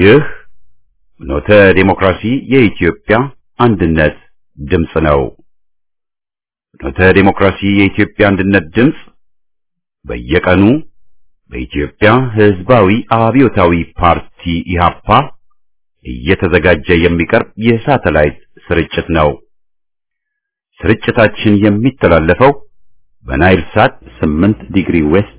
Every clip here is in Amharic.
ይህ ኖተ ዴሞክራሲ የኢትዮጵያ አንድነት ድምፅ ነው። ኖተ ዴሞክራሲ የኢትዮጵያ አንድነት ድምፅ በየቀኑ በኢትዮጵያ ሕዝባዊ አብዮታዊ ፓርቲ ኢህአፓ እየተዘጋጀ የሚቀርብ የሳተላይት ስርጭት ነው። ስርጭታችን የሚተላለፈው በናይል ሳት 8 ዲግሪ ዌስት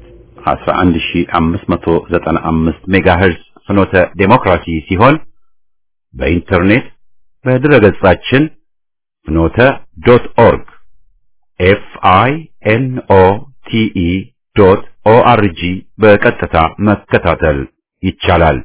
11595 ሜጋሄርዝ ፍኖተ ዴሞክራሲ ሲሆን በኢንተርኔት በድረገጻችን ፍኖተ ዶት ኦርግ ኤፍ አይ ኤን ኦ ቲ ኢ ዶት ኦ አር ጂ በቀጥታ መከታተል ይቻላል።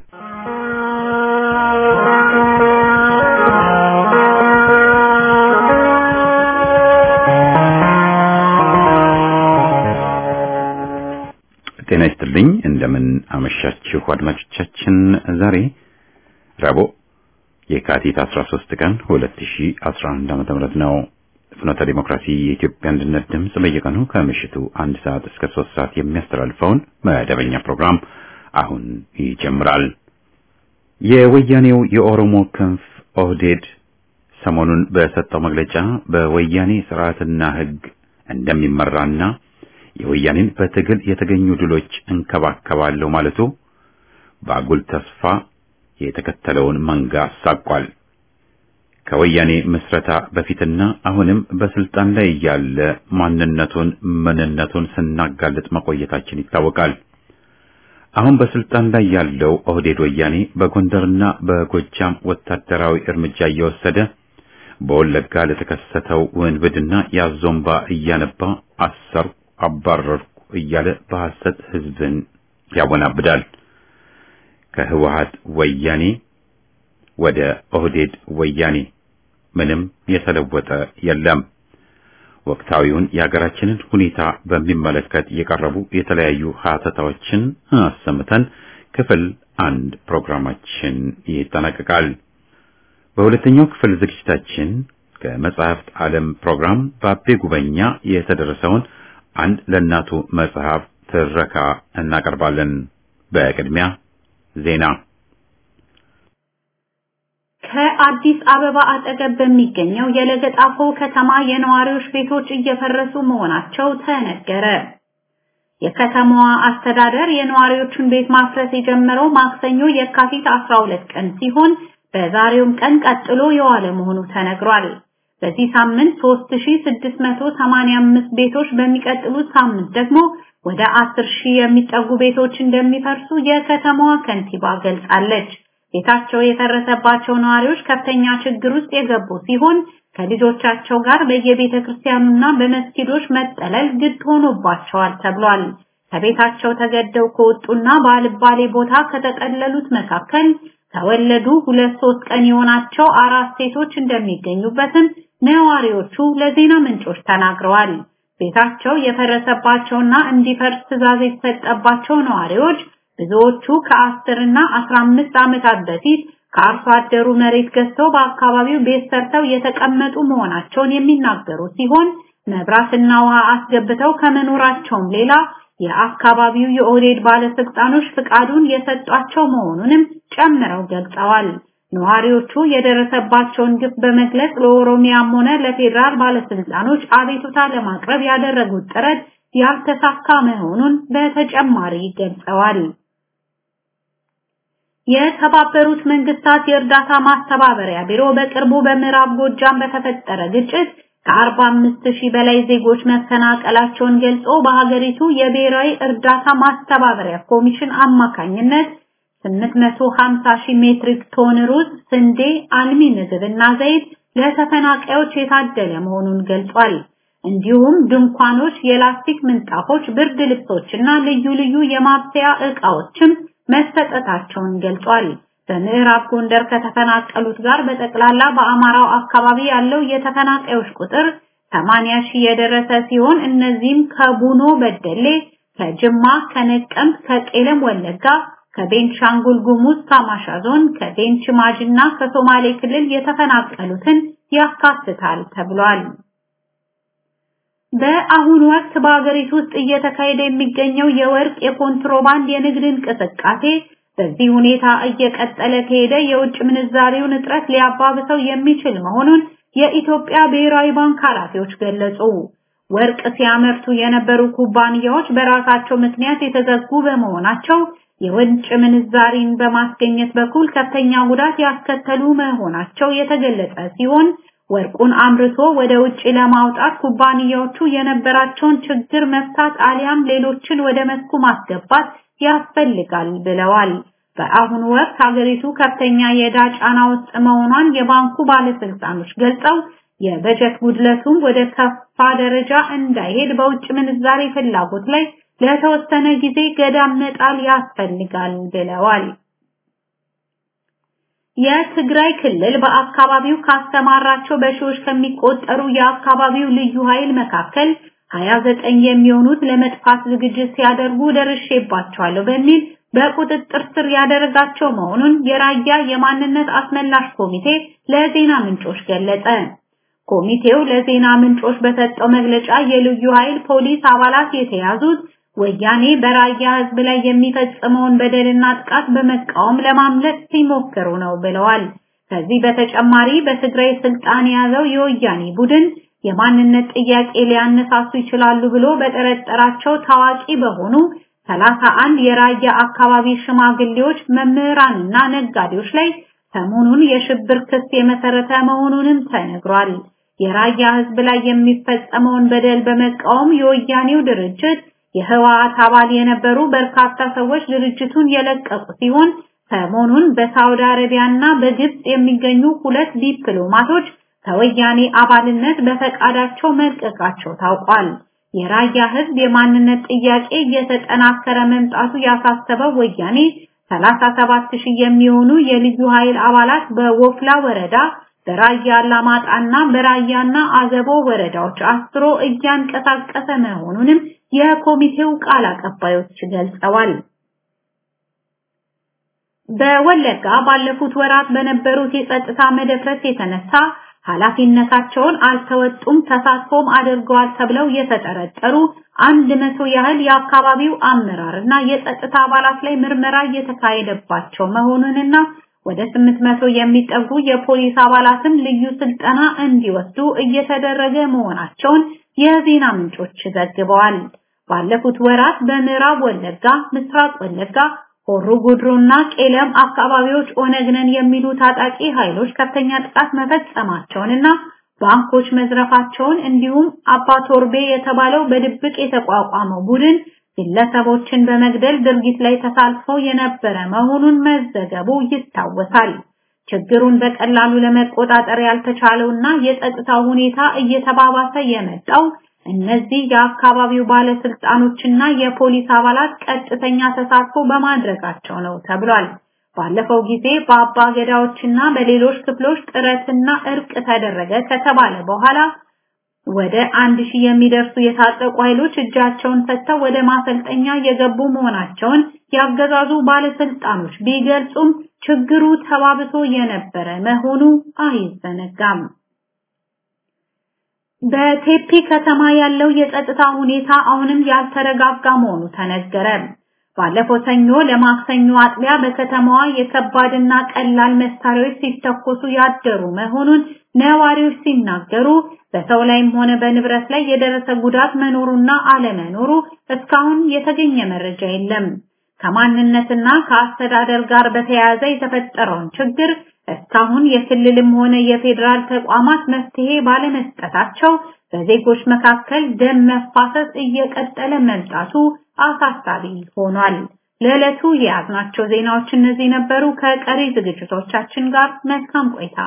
ጤና ይስጥልኝ። እንደምን አመሻችሁ አድማጮቻችን። ዛሬ ረቡዕ የካቲት 13 ቀን 2011 ዓ.ም ነው። ፍኖተ ዲሞክራሲ የኢትዮጵያ አንድነት ድምፅ በየቀኑ ከምሽቱ አንድ ሰዓት እስከ ሶስት ሰዓት የሚያስተላልፈውን መደበኛ ፕሮግራም አሁን ይጀምራል። የወያኔው የኦሮሞ ክንፍ ኦህዴድ ሰሞኑን በሰጠው መግለጫ በወያኔ ስርዓትና ሕግ እንደሚመራና የወያኔን በትግል የተገኙ ድሎች እንከባከባለሁ ማለቱ በአጉል ተስፋ የተከተለውን መንጋ አሳቋል። ከወያኔ ምስረታ በፊትና አሁንም በስልጣን ላይ ያለ ማንነቱን ምንነቱን ስናጋልጥ መቆየታችን ይታወቃል። አሁን በስልጣን ላይ ያለው ኦህዴድ ወያኔ በጎንደርና በጎጃም ወታደራዊ እርምጃ እየወሰደ በወለጋ ለተከሰተው ውንብድና ያዞምባ እያነባ አሰርኩ አባረርኩ እያለ በሐሰት ህዝብን ያወናብዳል። ከህወሓት ወያኔ ወደ ኦህዴድ ወያኔ ምንም የተለወጠ የለም። ወቅታዊውን የሀገራችንን ሁኔታ በሚመለከት የቀረቡ የተለያዩ ሀተታዎችን አሰምተን ክፍል አንድ ፕሮግራማችን ይጠናቀቃል። በሁለተኛው ክፍል ዝግጅታችን ከመጽሐፍት ዓለም ፕሮግራም በአቤ ጉበኛ የተደረሰውን አንድ ለእናቱ መጽሐፍ ትረካ እናቀርባለን። በቅድሚያ ዜና። ከአዲስ አበባ አጠገብ በሚገኘው የለገጣፎ ከተማ የነዋሪዎች ቤቶች እየፈረሱ መሆናቸው ተነገረ። የከተማዋ አስተዳደር የነዋሪዎቹን ቤት ማፍረስ የጀመረው ማክሰኞ የካቲት 12 ቀን ሲሆን በዛሬውም ቀን ቀጥሎ የዋለ መሆኑ ተነግሯል። በዚህ ሳምንት 3685 ቤቶች በሚቀጥሉት ሳምንት ደግሞ ወደ 10000 የሚጠጉ ቤቶች እንደሚፈርሱ የከተማዋ ከንቲባ ገልጻለች። ቤታቸው የፈረሰባቸው ነዋሪዎች ከፍተኛ ችግር ውስጥ የገቡ ሲሆን ከልጆቻቸው ጋር በየቤተ ክርስቲያኑና በመስጊዶች መጠለል ግድ ሆኖባቸዋል ተብሏል። ከቤታቸው ተገደው ከወጡና ባልባሌ ቦታ ከተጠለሉት መካከል ከወለዱ ሁለት ሶስት ቀን የሆናቸው አራት ሴቶች እንደሚገኙበትም ነዋሪዎቹ ለዜና ምንጮች ተናግረዋል። ቤታቸው የፈረሰባቸውና እንዲፈርስ ትዕዛዝ የተሰጠባቸው ነዋሪዎች ብዙዎቹ ከአስር እና አስራ አምስት ዓመታት በፊት ከአርሶ አደሩ መሬት ገዝተው በአካባቢው ቤት ሰርተው የተቀመጡ መሆናቸውን የሚናገሩ ሲሆን መብራትና ውሃ አስገብተው ከመኖራቸውም ሌላ የአካባቢው የኦህዴድ ባለስልጣኖች ፍቃዱን የሰጧቸው መሆኑንም ጨምረው ገልጸዋል። ነዋሪዎቹ የደረሰባቸውን ግፍ በመግለጽ ለኦሮሚያም ሆነ ለፌዴራል ባለስልጣኖች አቤቱታ ለማቅረብ ያደረጉት ጥረት ያልተሳካ መሆኑን በተጨማሪ ገልጸዋል። የተባበሩት መንግስታት የእርዳታ ማስተባበሪያ ቢሮ በቅርቡ በምዕራብ ጎጃም በተፈጠረ ግጭት ከ45 ሺህ በላይ ዜጎች መፈናቀላቸውን ገልጾ በሀገሪቱ የብሔራዊ እርዳታ ማስተባበሪያ ኮሚሽን አማካኝነት 850 ሺህ ሜትሪክ ቶን ሩዝ፣ ስንዴ፣ አልሚ ምግብና ዘይት ለተፈናቃዮች የታደለ መሆኑን ገልጿል። እንዲሁም ድንኳኖች፣ የላስቲክ ምንጣፎች፣ ብርድ ልብሶችና ልዩ ልዩ የማብሰያ ዕቃዎችም መሰጠታቸውን ገልጿል። በምዕራብ ጎንደር ከተፈናቀሉት ጋር በጠቅላላ በአማራው አካባቢ ያለው የተፈናቃዮች ቁጥር 80 ሺህ የደረሰ ሲሆን እነዚህም ከቡኖ በደሌ፣ ከጅማ፣ ከነቀምት፣ ከቄለም ወለጋ፣ ከቤንሻንጉል ጉሙዝ ካማሻ ዞን፣ ከቤንች ማጅና ከሶማሌ ክልል የተፈናቀሉትን ያካትታል ተብሏል። በአሁኑ ወቅት በአገሪቱ ውስጥ እየተካሄደ የሚገኘው የወርቅ የኮንትሮባንድ የንግድ እንቅስቃሴ በዚህ ሁኔታ እየቀጠለ ከሄደ የውጭ ምንዛሬውን እጥረት ሊያባብሰው የሚችል መሆኑን የኢትዮጵያ ብሔራዊ ባንክ ኃላፊዎች ገለጹ። ወርቅ ሲያመርቱ የነበሩ ኩባንያዎች በራሳቸው ምክንያት የተዘጉ በመሆናቸው የውጭ ምንዛሪን በማስገኘት በኩል ከፍተኛ ጉዳት ያስከተሉ መሆናቸው የተገለጸ ሲሆን ወርቁን አምርቶ ወደ ውጭ ለማውጣት ኩባንያዎቹ የነበራቸውን ችግር መፍታት አሊያም ሌሎችን ወደ መስኩ ማስገባት ያስፈልጋል ብለዋል። በአሁኑ ወቅት ሀገሪቱ ከፍተኛ የዕዳ ጫና ውስጥ መሆኗን የባንኩ ባለስልጣኖች ገልጸው የበጀት ጉድለቱም ወደ ከፋ ደረጃ እንዳይሄድ በውጭ ምንዛሬ ፍላጎት ላይ ለተወሰነ ጊዜ ገዳም መጣል ያስፈልጋል ብለዋል። የትግራይ ክልል በአካባቢው ካስተማራቸው በሺዎች ከሚቆጠሩ የአካባቢው ልዩ ኃይል መካከል 29 የሚሆኑት ለመጥፋት ዝግጅት ሲያደርጉ ደርሼባቸዋለሁ በሚል በቁጥጥር ስር ያደረጋቸው መሆኑን የራያ የማንነት አስመላሽ ኮሚቴ ለዜና ምንጮች ገለጸ። ኮሚቴው ለዜና ምንጮች በሰጠው መግለጫ የልዩ ኃይል ፖሊስ አባላት የተያዙት ወያኔ በራያ ህዝብ ላይ የሚፈጽመውን በደልና ጥቃት በመቃወም ለማምለጥ ሲሞክሩ ነው ብለዋል። ከዚህ በተጨማሪ በትግራይ ስልጣን የያዘው የወያኔ ቡድን የማንነት ጥያቄ ሊያነሳሱ ይችላሉ ብሎ በጠረጠራቸው ታዋቂ በሆኑ ሰላሳ አንድ የራያ አካባቢ ሽማግሌዎች፣ መምህራንና ነጋዴዎች ላይ ሰሞኑን የሽብር ክስ የመሰረተ መሆኑንም ተነግሯል። የራያ ህዝብ ላይ የሚፈጸመውን በደል በመቃወም የወያኔው ድርጅት የህወሓት አባል የነበሩ በርካታ ሰዎች ድርጅቱን የለቀቁ ሲሆን ሰሞኑን በሳውዲ አረቢያና በግብጽ የሚገኙ ሁለት ዲፕሎማቶች ከወያኔ አባልነት በፈቃዳቸው መልቀቃቸው ታውቋል። የራያ ህዝብ የማንነት ጥያቄ እየተጠናከረ መምጣቱ ያሳሰበው ወያኔ 37 ሺህ የሚሆኑ የልዩ ኃይል አባላት በወፍላ ወረዳ በራያ አላማጣና በራያና አዘቦ ወረዳዎች አስሮ እያንቀሳቀሰ መሆኑንም የኮሚቴው ቃል አቀባዮች ገልጸዋል። በወለጋ ባለፉት ወራት በነበሩት የጸጥታ መደፍረስ የተነሳ ኃላፊነታቸውን አልተወጡም፣ ተሳትፎም አድርገዋል ተብለው የተጠረጠሩ አንድ መቶ ያህል የአካባቢው አመራርና የጸጥታ አባላት ላይ ምርመራ እየተካሄደባቸው መሆኑንና ወደ 800 የሚጠጉ የፖሊስ አባላትም ልዩ ስልጠና እንዲወስዱ እየተደረገ መሆናቸውን የዜና ምንጮች ዘግበዋል። ባለፉት ወራት በምዕራብ ወለጋ፣ ምስራቅ ወለጋ፣ ሆሮ ጉድሩና ቄለም አካባቢዎች ኦነግ ነን የሚሉ ታጣቂ ኃይሎች ከፍተኛ ጥቃት መፈጸማቸውንና ባንኮች መዝረፋቸውን እንዲሁም አባቶርቤ የተባለው በድብቅ የተቋቋመው ቡድን ግለሰቦችን በመግደል ድርጊት ላይ ተሳትፎ የነበረ መሆኑን መዘገቡ ይታወሳል። ችግሩን በቀላሉ ለመቆጣጠር ያልተቻለውና የጸጥታው ሁኔታ እየተባባሰ የመጣው እነዚህ የአካባቢው ባለስልጣኖችና የፖሊስ አባላት ቀጥተኛ ተሳትፎ በማድረጋቸው ነው ተብሏል። ባለፈው ጊዜ በአባ ገዳዎችና በሌሎች ክፍሎች ጥረትና እርቅ ተደረገ ከተባለ በኋላ ወደ አንድ ሺህ የሚደርሱ የታጠቁ ኃይሎች እጃቸውን ሰጥተው ወደ ማሰልጠኛ የገቡ መሆናቸውን ያገዛዙ ባለስልጣኖች ቢገልጹም ችግሩ ተባብሶ የነበረ መሆኑ አይዘነጋም። በቴፒ ከተማ ያለው የጸጥታ ሁኔታ አሁንም ያልተረጋጋ መሆኑ ተነገረ። ባለፈው ሰኞ ለማክሰኞ አጥቢያ በከተማዋ የከባድና ቀላል መሳሪያዎች ሲተኮሱ ያደሩ መሆኑን ነዋሪዎች ሲናገሩ በሰው ላይም ሆነ በንብረት ላይ የደረሰ ጉዳት መኖሩና አለመኖሩ እስካሁን የተገኘ መረጃ የለም። ከማንነትና ከአስተዳደር ጋር በተያያዘ የተፈጠረውን ችግር እስካሁን የክልልም ሆነ የፌዴራል ተቋማት መፍትሄ ባለመስጠታቸው በዜጎች መካከል ደም መፋሰስ እየቀጠለ መምጣቱ አሳሳቢ ሆኗል። ለዕለቱ የያዝናቸው ዜናዎች እነዚህ ነበሩ። ከቀሪ ዝግጅቶቻችን ጋር መልካም ቆይታ።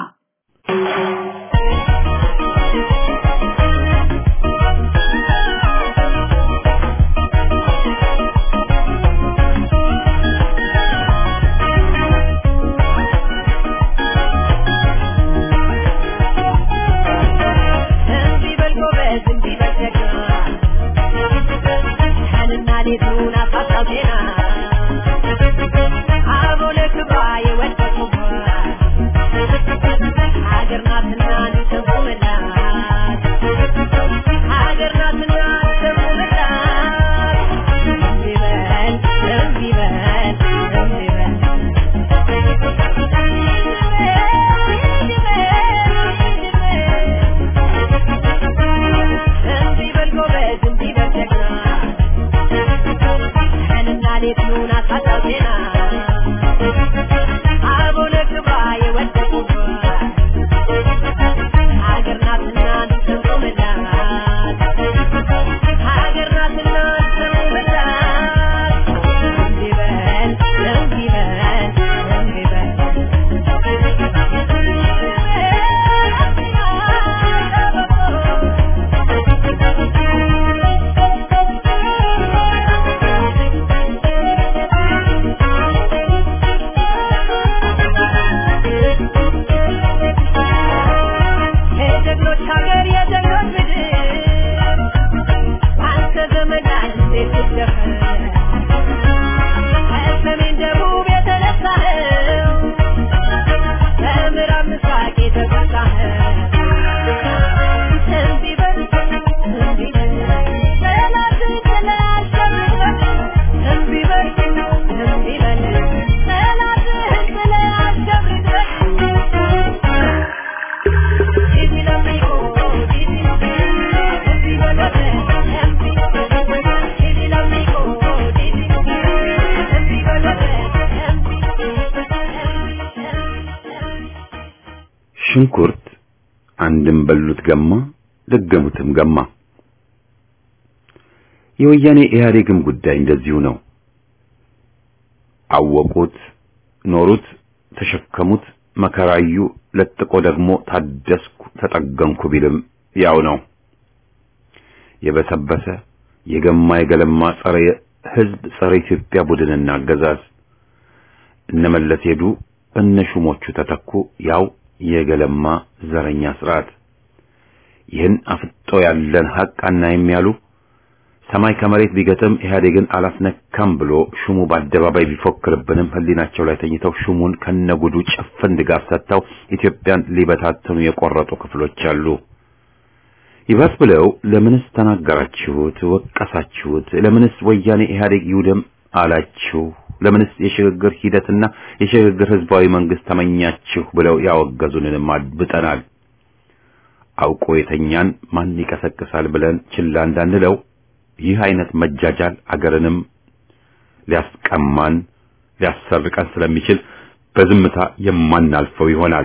ሀገር ናትና ሽንኩርት አንድም በሉት ገማ ደገሙትም ገማ። የወያኔ ኢህአዴግም ጉዳይ እንደዚሁ ነው። አወቁት፣ ኖሩት፣ ተሸከሙት፣ መከራዩ፣ ለጥቆ ደግሞ ታደስኩ፣ ተጠገንኩ ቢልም ያው ነው። የበሰበሰ የገማ የገለማ ጸረ ህዝብ ጸረ ኢትዮጵያ ቡድንና አገዛዝ እነመለስ ሄዱ፣ እነ ሹሞቹ ተተኩ። ያው የገለማ ዘረኛ ስርዓት ይህን አፍጦ ያለን ሐቅ አናይም ያሉ ሰማይ ከመሬት ቢገጥም ኢህአዴግን አላስነካም ብሎ ሹሙ በአደባባይ ቢፎክርብንም ህሊናቸው ላይ ተኝተው ሹሙን ከነጉዱ ጭፍን ድጋፍ ሰጥተው ኢትዮጵያን ሊበታተኑ የቆረጡ ክፍሎች አሉ። ይባስ ብለው ለምንስ ተናገራችሁት፣ ወቀሳችሁት? ለምንስ ወያኔ ኢህአዴግ ይውደም አላችሁ? ለምንስ የሽግግር ሂደትና የሽግግር ህዝባዊ መንግስት ተመኛችሁ ብለው ያወገዙንንም አድብጠናል። አውቆ የተኛን ማን ይቀሰቅሳል ብለን ችላ እንዳንለው ይህ አይነት መጃጃል አገርንም ሊያስቀማን ሊያሰርቀን ስለሚችል በዝምታ የማናልፈው ይሆናል።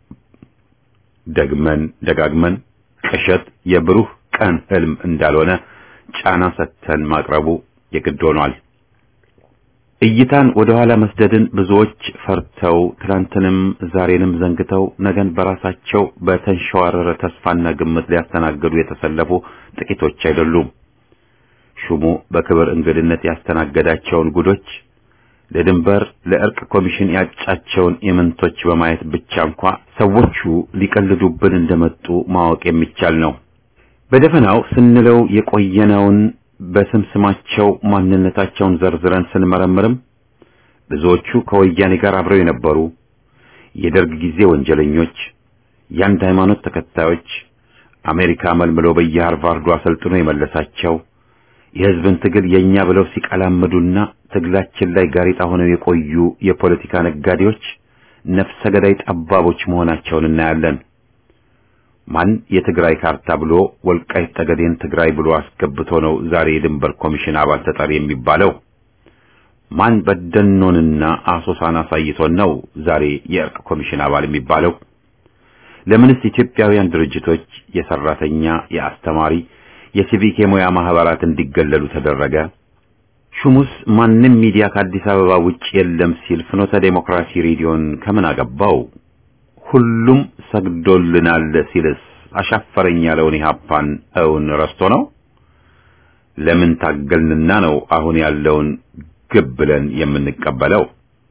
ደግመን ደጋግመን ቅዠት የብሩህ ቀን ህልም እንዳልሆነ ጫና ሰጥተን ማቅረቡ የግድ ሆኗል። እይታን ወደ ኋላ መስደድን ብዙዎች ፈርተው ትላንትንም ዛሬንም ዘንግተው ነገን በራሳቸው በተንሸዋረረ ተስፋና ግምት ሊያስተናግዱ የተሰለፉ ጥቂቶች አይደሉም። ሹሙ በክብር እንግድነት ያስተናገዳቸውን ጉዶች ለድንበር ለእርቅ ኮሚሽን ያጫቸውን ኢምንቶች በማየት ብቻ እንኳ ሰዎቹ ሊቀልዱብን እንደመጡ ማወቅ የሚቻል ነው። በደፈናው ስንለው የቆየነውን በስም ስማቸው ማንነታቸውን ዘርዝረን ስንመረምርም ብዙዎቹ ከወያኔ ጋር አብረው የነበሩ የደርግ ጊዜ ወንጀለኞች፣ የአንድ ሃይማኖት ተከታዮች፣ አሜሪካ መልምሎ በየሃርቫርዱ አሰልጥኖ የመለሳቸው የህዝብን ትግል የኛ ብለው ሲቀላምዱና ትግላችን ላይ ጋሬጣ ሆነው የቆዩ የፖለቲካ ነጋዴዎች፣ ነፍሰ ገዳይ ጠባቦች መሆናቸውን እናያለን። ማን የትግራይ ካርታ ብሎ ወልቃይት ጠገዴን ትግራይ ብሎ አስገብቶ ነው ዛሬ የድንበር ኮሚሽን አባል ተጠሪ የሚባለው? ማን በደኖንና አሶሳን አሳይቶን ነው ዛሬ የእርቅ ኮሚሽን አባል የሚባለው? ለምንስ ኢትዮጵያውያን ድርጅቶች የሰራተኛ፣ የአስተማሪ፣ የሲቪክ የሙያ ማህበራት እንዲገለሉ ተደረገ? ሹሙስ ማንም ሚዲያ ከአዲስ አበባ ውጭ የለም ሲል ፍኖተ ዴሞክራሲ ሬዲዮን ከምን አገባው? ሁሉም ሰግዶልናል ሲልስ አሻፈረኝ ያለውን ኢህአፓን እውን ረስቶ ነው? ለምን ታገልንና ነው አሁን ያለውን ግብ ብለን የምንቀበለው?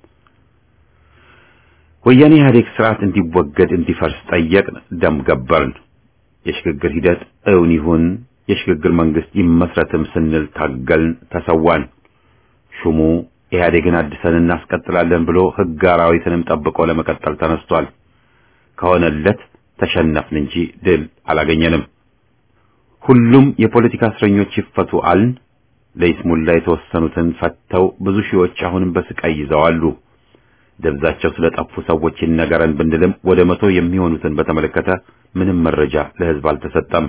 ወያኔ ኢህአዴግ ስርዓት እንዲወገድ እንዲፈርስ ጠየቅን፣ ደም ገበርን። የሽግግር ሂደት እውን ይሁን፣ የሽግግር መንግስት ይመስረትም ስንል ታገልን፣ ተሰዋን። ሹሙ ኢህአዴግን አድሰን እናስቀጥላለን ብሎ ህግ አራዊትንም ጠብቆ ለመቀጠል ተነስቷል። ከሆነለት ተሸነፍን እንጂ ድል አላገኘንም። ሁሉም የፖለቲካ እስረኞች ይፈቱ አልን። ለይስሙላ የተወሰኑትን ፈተው ብዙ ሺዎች አሁንም በስቃይ ይዘዋሉ። ደብዛቸው ስለጠፉ ሰዎች ይነገረን ብንልም ወደ መቶ የሚሆኑትን በተመለከተ ምንም መረጃ ለህዝብ አልተሰጠም።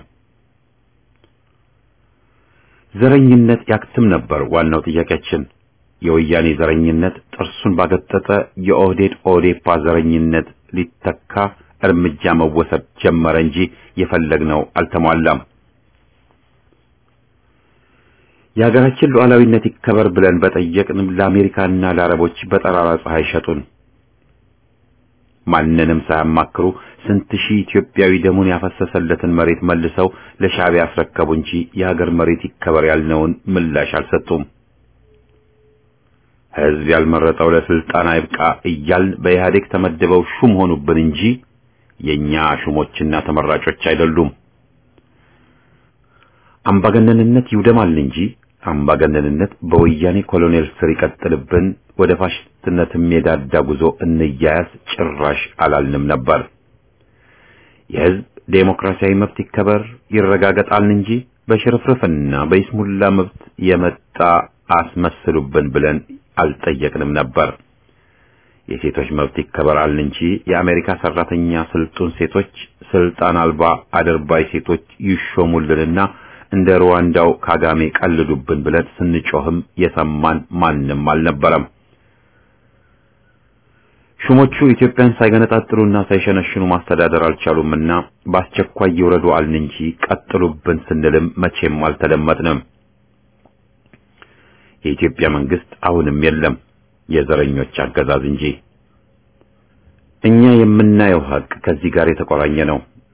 ዘረኝነት ያክትም ነበር ዋናው ጥያቄያችን። የወያኔ ዘረኝነት ጥርሱን ባገጠጠ የኦህዴድ ኦዴፓ ዘረኝነት ሊተካ እርምጃ መወሰድ ጀመረ እንጂ የፈለግነው አልተሟላም። የሀገራችን ሉዓላዊነት ይከበር ብለን በጠየቅንም ለአሜሪካና ለአረቦች በጠራራ ፀሐይ ሸጡን። ማንንም ሳያማክሩ ስንት ሺህ ኢትዮጵያዊ ደሙን ያፈሰሰለትን መሬት መልሰው ለሻዕቢያ አስረከቡ እንጂ የሀገር መሬት ይከበር ያልነውን ምላሽ አልሰጡም። ሕዝብ ያልመረጠው ለስልጣን አይብቃ እያልን በኢህአዴግ ተመድበው ሹም ሆኑብን እንጂ የኛ ሹሞችና ተመራጮች አይደሉም። አምባገነንነት ይውደማል እንጂ አምባገነንነት በወያኔ ኮሎኔል ስር ይቀጥልብን፣ ወደ ፋሽስትነት የዳዳ ጉዞ እንያያዝ ጭራሽ አላልንም ነበር። የሕዝብ ዴሞክራሲያዊ መብት ይከበር ይረጋገጣልን እንጂ በሽርፍርፍና በይስሙላ መብት የመጣ አስመስሉብን ብለን አልጠየቅንም ነበር። የሴቶች መብት ይከበራል እንጂ የአሜሪካ ሰራተኛ ስልጡን ሴቶች ስልጣን አልባ አድርባይ ሴቶች ይሾሙልንና እንደ ሩዋንዳው ካጋሜ ቀልዱብን ብለን ስንጮህም የሰማን ማንም አልነበረም። ሹሞቹ ኢትዮጵያን ሳይገነጣጥሉና ሳይሸነሽኑ ማስተዳደር አልቻሉምና በአስቸኳይ ይውረዱ አልን እንጂ ቀጥሉብን ስንልም መቼም አልተደመጥንም። የኢትዮጵያ መንግስት አሁንም የለም፣ የዘረኞች አገዛዝ እንጂ። እኛ የምናየው ሀቅ ከዚህ ጋር የተቆራኘ ነው።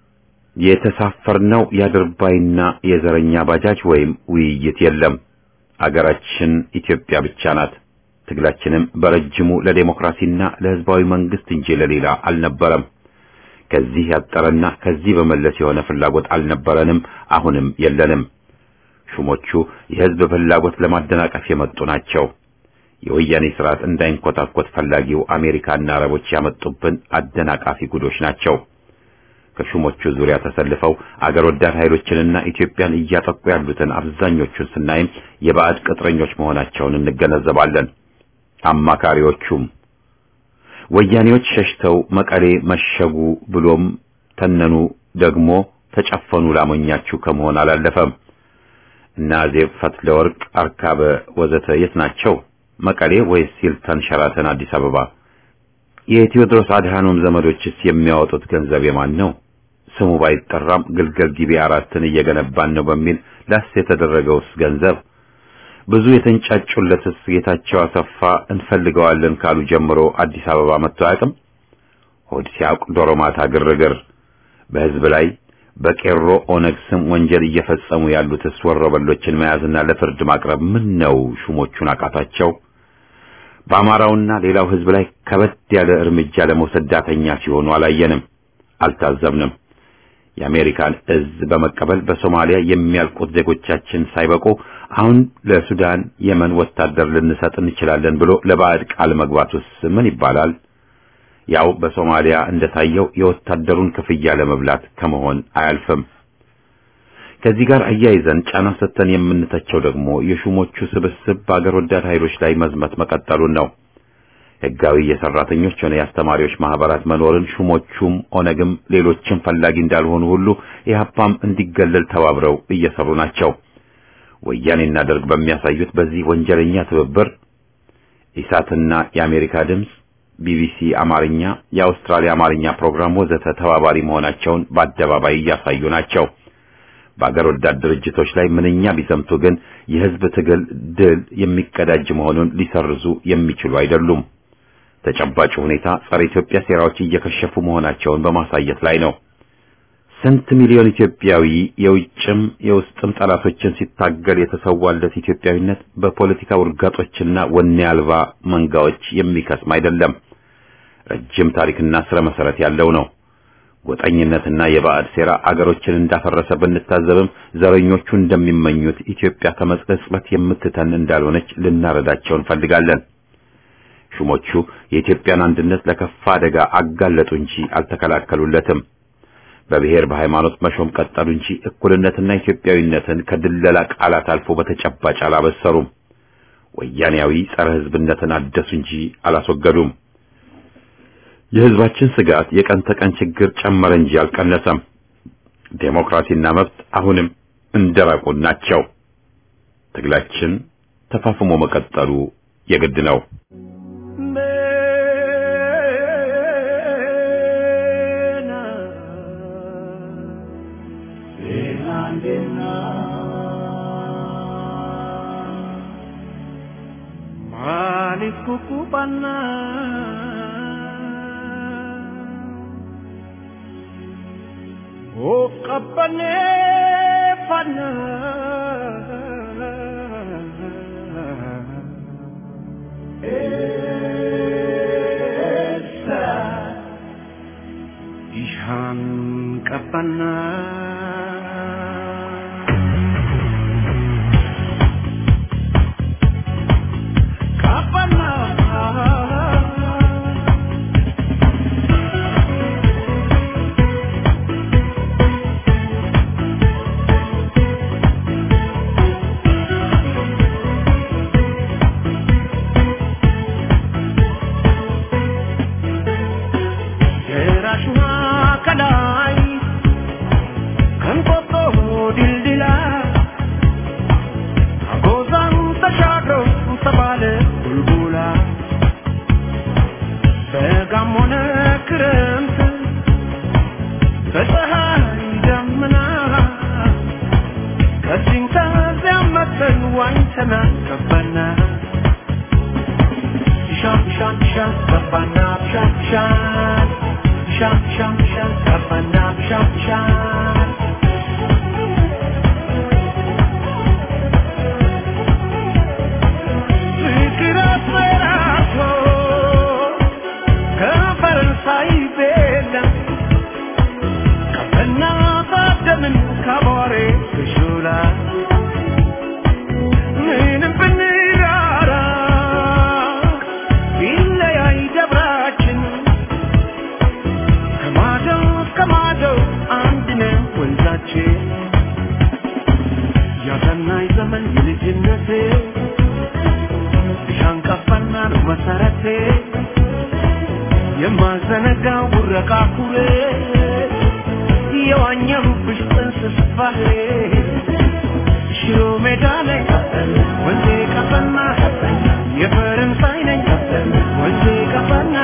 የተሳፈርነው የአድርባይና የዘረኛ ባጃጅ ወይም ውይይት የለም። አገራችን ኢትዮጵያ ብቻ ናት። ትግላችንም በረጅሙ ለዴሞክራሲና ለህዝባዊ መንግስት እንጂ ለሌላ አልነበረም። ከዚህ ያጠረና ከዚህ በመለስ የሆነ ፍላጎት አልነበረንም፣ አሁንም የለንም። ሹሞቹ የህዝብ ፍላጎት ለማደናቀፍ የመጡ ናቸው። የወያኔ ስርዓት እንዳይንኮታኮት ፈላጊው አሜሪካና አረቦች ያመጡብን አደናቃፊ ጉዶች ናቸው። ከሹሞቹ ዙሪያ ተሰልፈው አገር ወዳድ ኃይሎችንና ኢትዮጵያን እያጠቁ ያሉትን አብዛኞቹን ስናይም የባዕድ ቅጥረኞች መሆናቸውን እንገነዘባለን። አማካሪዎቹም ወያኔዎች ሸሽተው መቀሌ መሸጉ ብሎም ተነኑ ደግሞ ተጨፈኑ ላሞኛችሁ ከመሆን አላለፈም። እና ዜብ ፈትለወርቅ፣ አርካበ ወዘተ የት ናቸው? መቀሌ ወይስ ሂልተን፣ ሸራተን፣ አዲስ አበባ? የቴዎድሮስ አድሃኖም ዘመዶችስ የሚያወጡት ገንዘብ የማን ነው? ስሙ ባይጠራም ግልገል ጊቤ አራትን እየገነባን ነው በሚል ላስ የተደረገውስ ገንዘብ ብዙ የተንጫጩለትስ ጌታቸው አሰፋ እንፈልገዋለን ካሉ ጀምሮ አዲስ አበባ መጥቶ አያውቅም። ሆድ ሲያውቅ ዶሮ ማታ ግርግር በህዝብ ላይ በቄሮ ኦነግ ስም ወንጀል እየፈጸሙ ያሉትስ ወሮበሎችን መያዝና ለፍርድ ማቅረብ ምን ነው ሹሞቹን አቃታቸው? በአማራውና ሌላው ህዝብ ላይ ከበድ ያለ እርምጃ ለመውሰድ ዳተኛ ሲሆኑ አላየንም፣ አልታዘብንም። የአሜሪካን እዝ በመቀበል በሶማሊያ የሚያልቁት ዜጎቻችን ሳይበቁ አሁን ለሱዳን፣ የመን ወታደር ልንሰጥ እንችላለን ብሎ ለባዕድ ቃል መግባቱስ ምን ይባላል? ያው በሶማሊያ እንደታየው የወታደሩን ክፍያ ለመብላት ከመሆን አያልፍም። ከዚህ ጋር አያይዘን ጫና ሰጥተን የምንተቸው ደግሞ የሹሞቹ ስብስብ በአገር ወዳድ ኃይሎች ላይ መዝመት መቀጠሉን ነው። ህጋዊ የሰራተኞች ሆነ የአስተማሪዎች ማህበራት መኖርን ሹሞቹም ኦነግም ሌሎችም ፈላጊ እንዳልሆኑ ሁሉ ኢህአፓም እንዲገለል ተባብረው እየሰሩ ናቸው። ወያኔና ደርግ በሚያሳዩት በዚህ ወንጀለኛ ትብብር ኢሳትና የአሜሪካ ድምፅ፣ ቢቢሲ አማርኛ፣ የአውስትራሊያ አማርኛ ፕሮግራም ወዘተ ተባባሪ መሆናቸውን በአደባባይ እያሳዩ ናቸው። በአገር ወዳድ ድርጅቶች ላይ ምንኛ ቢሰምቱ ግን የህዝብ ትግል ድል የሚቀዳጅ መሆኑን ሊሰርዙ የሚችሉ አይደሉም። ተጨባጭ ሁኔታ ጸረ ኢትዮጵያ ሴራዎች እየከሸፉ መሆናቸውን በማሳየት ላይ ነው። ስንት ሚሊዮን ኢትዮጵያዊ የውጭም የውስጥም ጠላቶችን ሲታገል የተሰዋለት ኢትዮጵያዊነት በፖለቲካ ውርጋጦችና ወኔ አልባ መንጋዎች የሚከስም አይደለም። ረጅም ታሪክና ስረ መሰረት ያለው ነው። ጎጠኝነትና የባዕድ ሴራ አገሮችን እንዳፈረሰ ብንታዘብም ዘረኞቹ እንደሚመኙት ኢትዮጵያ ከመጽለጽበት የምትተን እንዳልሆነች ልናረዳቸው እንፈልጋለን። ሹሞቹ የኢትዮጵያን አንድነት ለከፋ አደጋ አጋለጡ እንጂ አልተከላከሉለትም። በብሔር በሃይማኖት መሾም ቀጠሉ እንጂ እኩልነትና ኢትዮጵያዊነትን ከድለላ ቃላት አልፎ በተጨባጭ አላበሰሩም። ወያኔያዊ ጸረ ሕዝብነትን አደሱ እንጂ አላስወገዱም። የሕዝባችን ስጋት የቀን ተቀን ችግር ጨመረ እንጂ አልቀነሰም። ዴሞክራሲና መብት አሁንም እንደራቁን ናቸው። ትግላችን ተፋፍሞ መቀጠሉ የግድ ነው። ቀበና ኦ ቀበኔ ፋና ኤሳ ኢሻን ቀበና ቀበና ደራሽና ከላይ ከንቆጦ ድልድላ አጎዛን ተሻግረው ተባለ ቡልቡላ በጋም ሆነ ክረምት በፀሐይ ደመና ከዚህም ከዚያም መተን ዋኝተና ገባና ሻም ሻም ሻም ገባና ሻም ሻም ሻም ሻም ሻም ገባና ሻም ሻም ፍቅር አስፈራቶ ከፈረንሳይ ቤላ ቀበና ታደምን ከቧሬ ከሾላ ምንም ብንራራ ቢለያይ ደብራችን ከማዶ እስከ ማዶ አንድ ነው ወንዛችን ያሰናይ ዘመን የልጅነቴ ሻንቀፋና ነው መሰረቴ የማዘነጋው ቡረቃ ኩሬ የዋኘሁብሽ ጥንስስ ባህሬ ሽሮ ሜዳ ላይ ወንዜ ቀፈና የፈረንሳይ ነኝ ወንዜ ቀፈና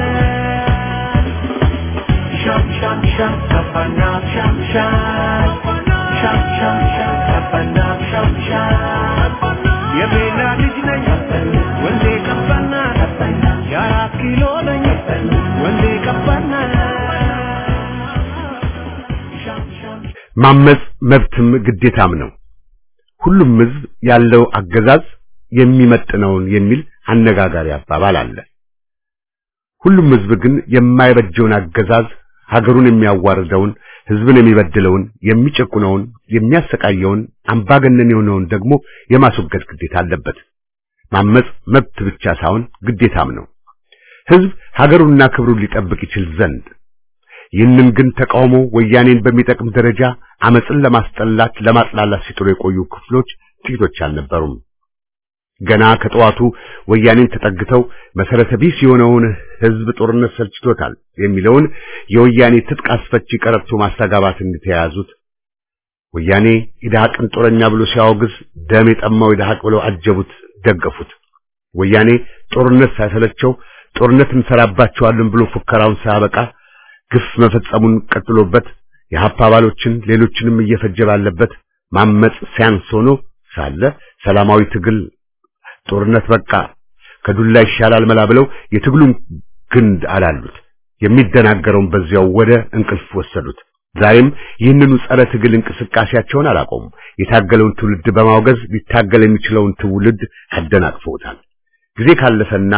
ሻም ሻም ሻም ቀፈና ሻም ሻም ሻም ሻም ሻም ቀፈና ሻም ሻም የቤላ ልጅ ነኝ ወንዜ ቀፈና የአራት ኪሎ ነኝ ወንዜ ቀፈና ሻም ሻም ማመጽ መብትም ግዴታም ነው። ሁሉም ሕዝብ ያለው አገዛዝ የሚመጥነውን የሚል አነጋጋሪ አባባል አለ። ሁሉም ሕዝብ ግን የማይበጀውን አገዛዝ ሀገሩን የሚያዋርደውን፣ ሕዝብን የሚበድለውን፣ የሚጨቁነውን፣ የሚያሰቃየውን፣ አምባገነን የሆነውን ደግሞ የማስወገድ ግዴታ አለበት። ማመጽ መብት ብቻ ሳይሆን ግዴታም ነው። ሕዝብ ሀገሩንና ክብሩን ሊጠብቅ ይችል ዘንድ ይህንን ግን ተቃውሞ ወያኔን በሚጠቅም ደረጃ አመፅን ለማስጠላት ለማጥላላት ሲጥሩ የቆዩ ክፍሎች ጥቂቶች አልነበሩም። ገና ከጠዋቱ ወያኔን ተጠግተው መሰረተ ቢስ የሆነውን ህዝብ ጦርነት ሰልችቶታል የሚለውን የወያኔ ትጥቅ አስፈቺ ቀረርቶ ማስተጋባትን የተያያዙት ወያኔ ኢድሃቅን ጦረኛ ብሎ ሲያወግዝ ደም የጠማው ኢድሃቅ ብለው አጀቡት፣ ደገፉት። ወያኔ ጦርነት ሳይሰለቸው ጦርነት እንሰራባቸዋለን ብሎ ፉከራውን ሳያበቃ ግፍ መፈጸሙን ቀጥሎበት የሀፓ አባሎችን ሌሎችንም እየፈጀ ባለበት ማመጽ ሲያንስ ሆኖ ሳለ ሰላማዊ ትግል ጦርነት በቃ ከዱላ ይሻላል መላ ብለው የትግሉን ግንድ አላሉት። የሚደናገረውን በዚያው ወደ እንቅልፍ ወሰዱት። ዛሬም ይህንኑ ጸረ ትግል እንቅስቃሴያቸውን አላቆሙም። የታገለውን ትውልድ በማውገዝ ሊታገል የሚችለውን ትውልድ አደናቅፈውታል። ጊዜ ካለፈና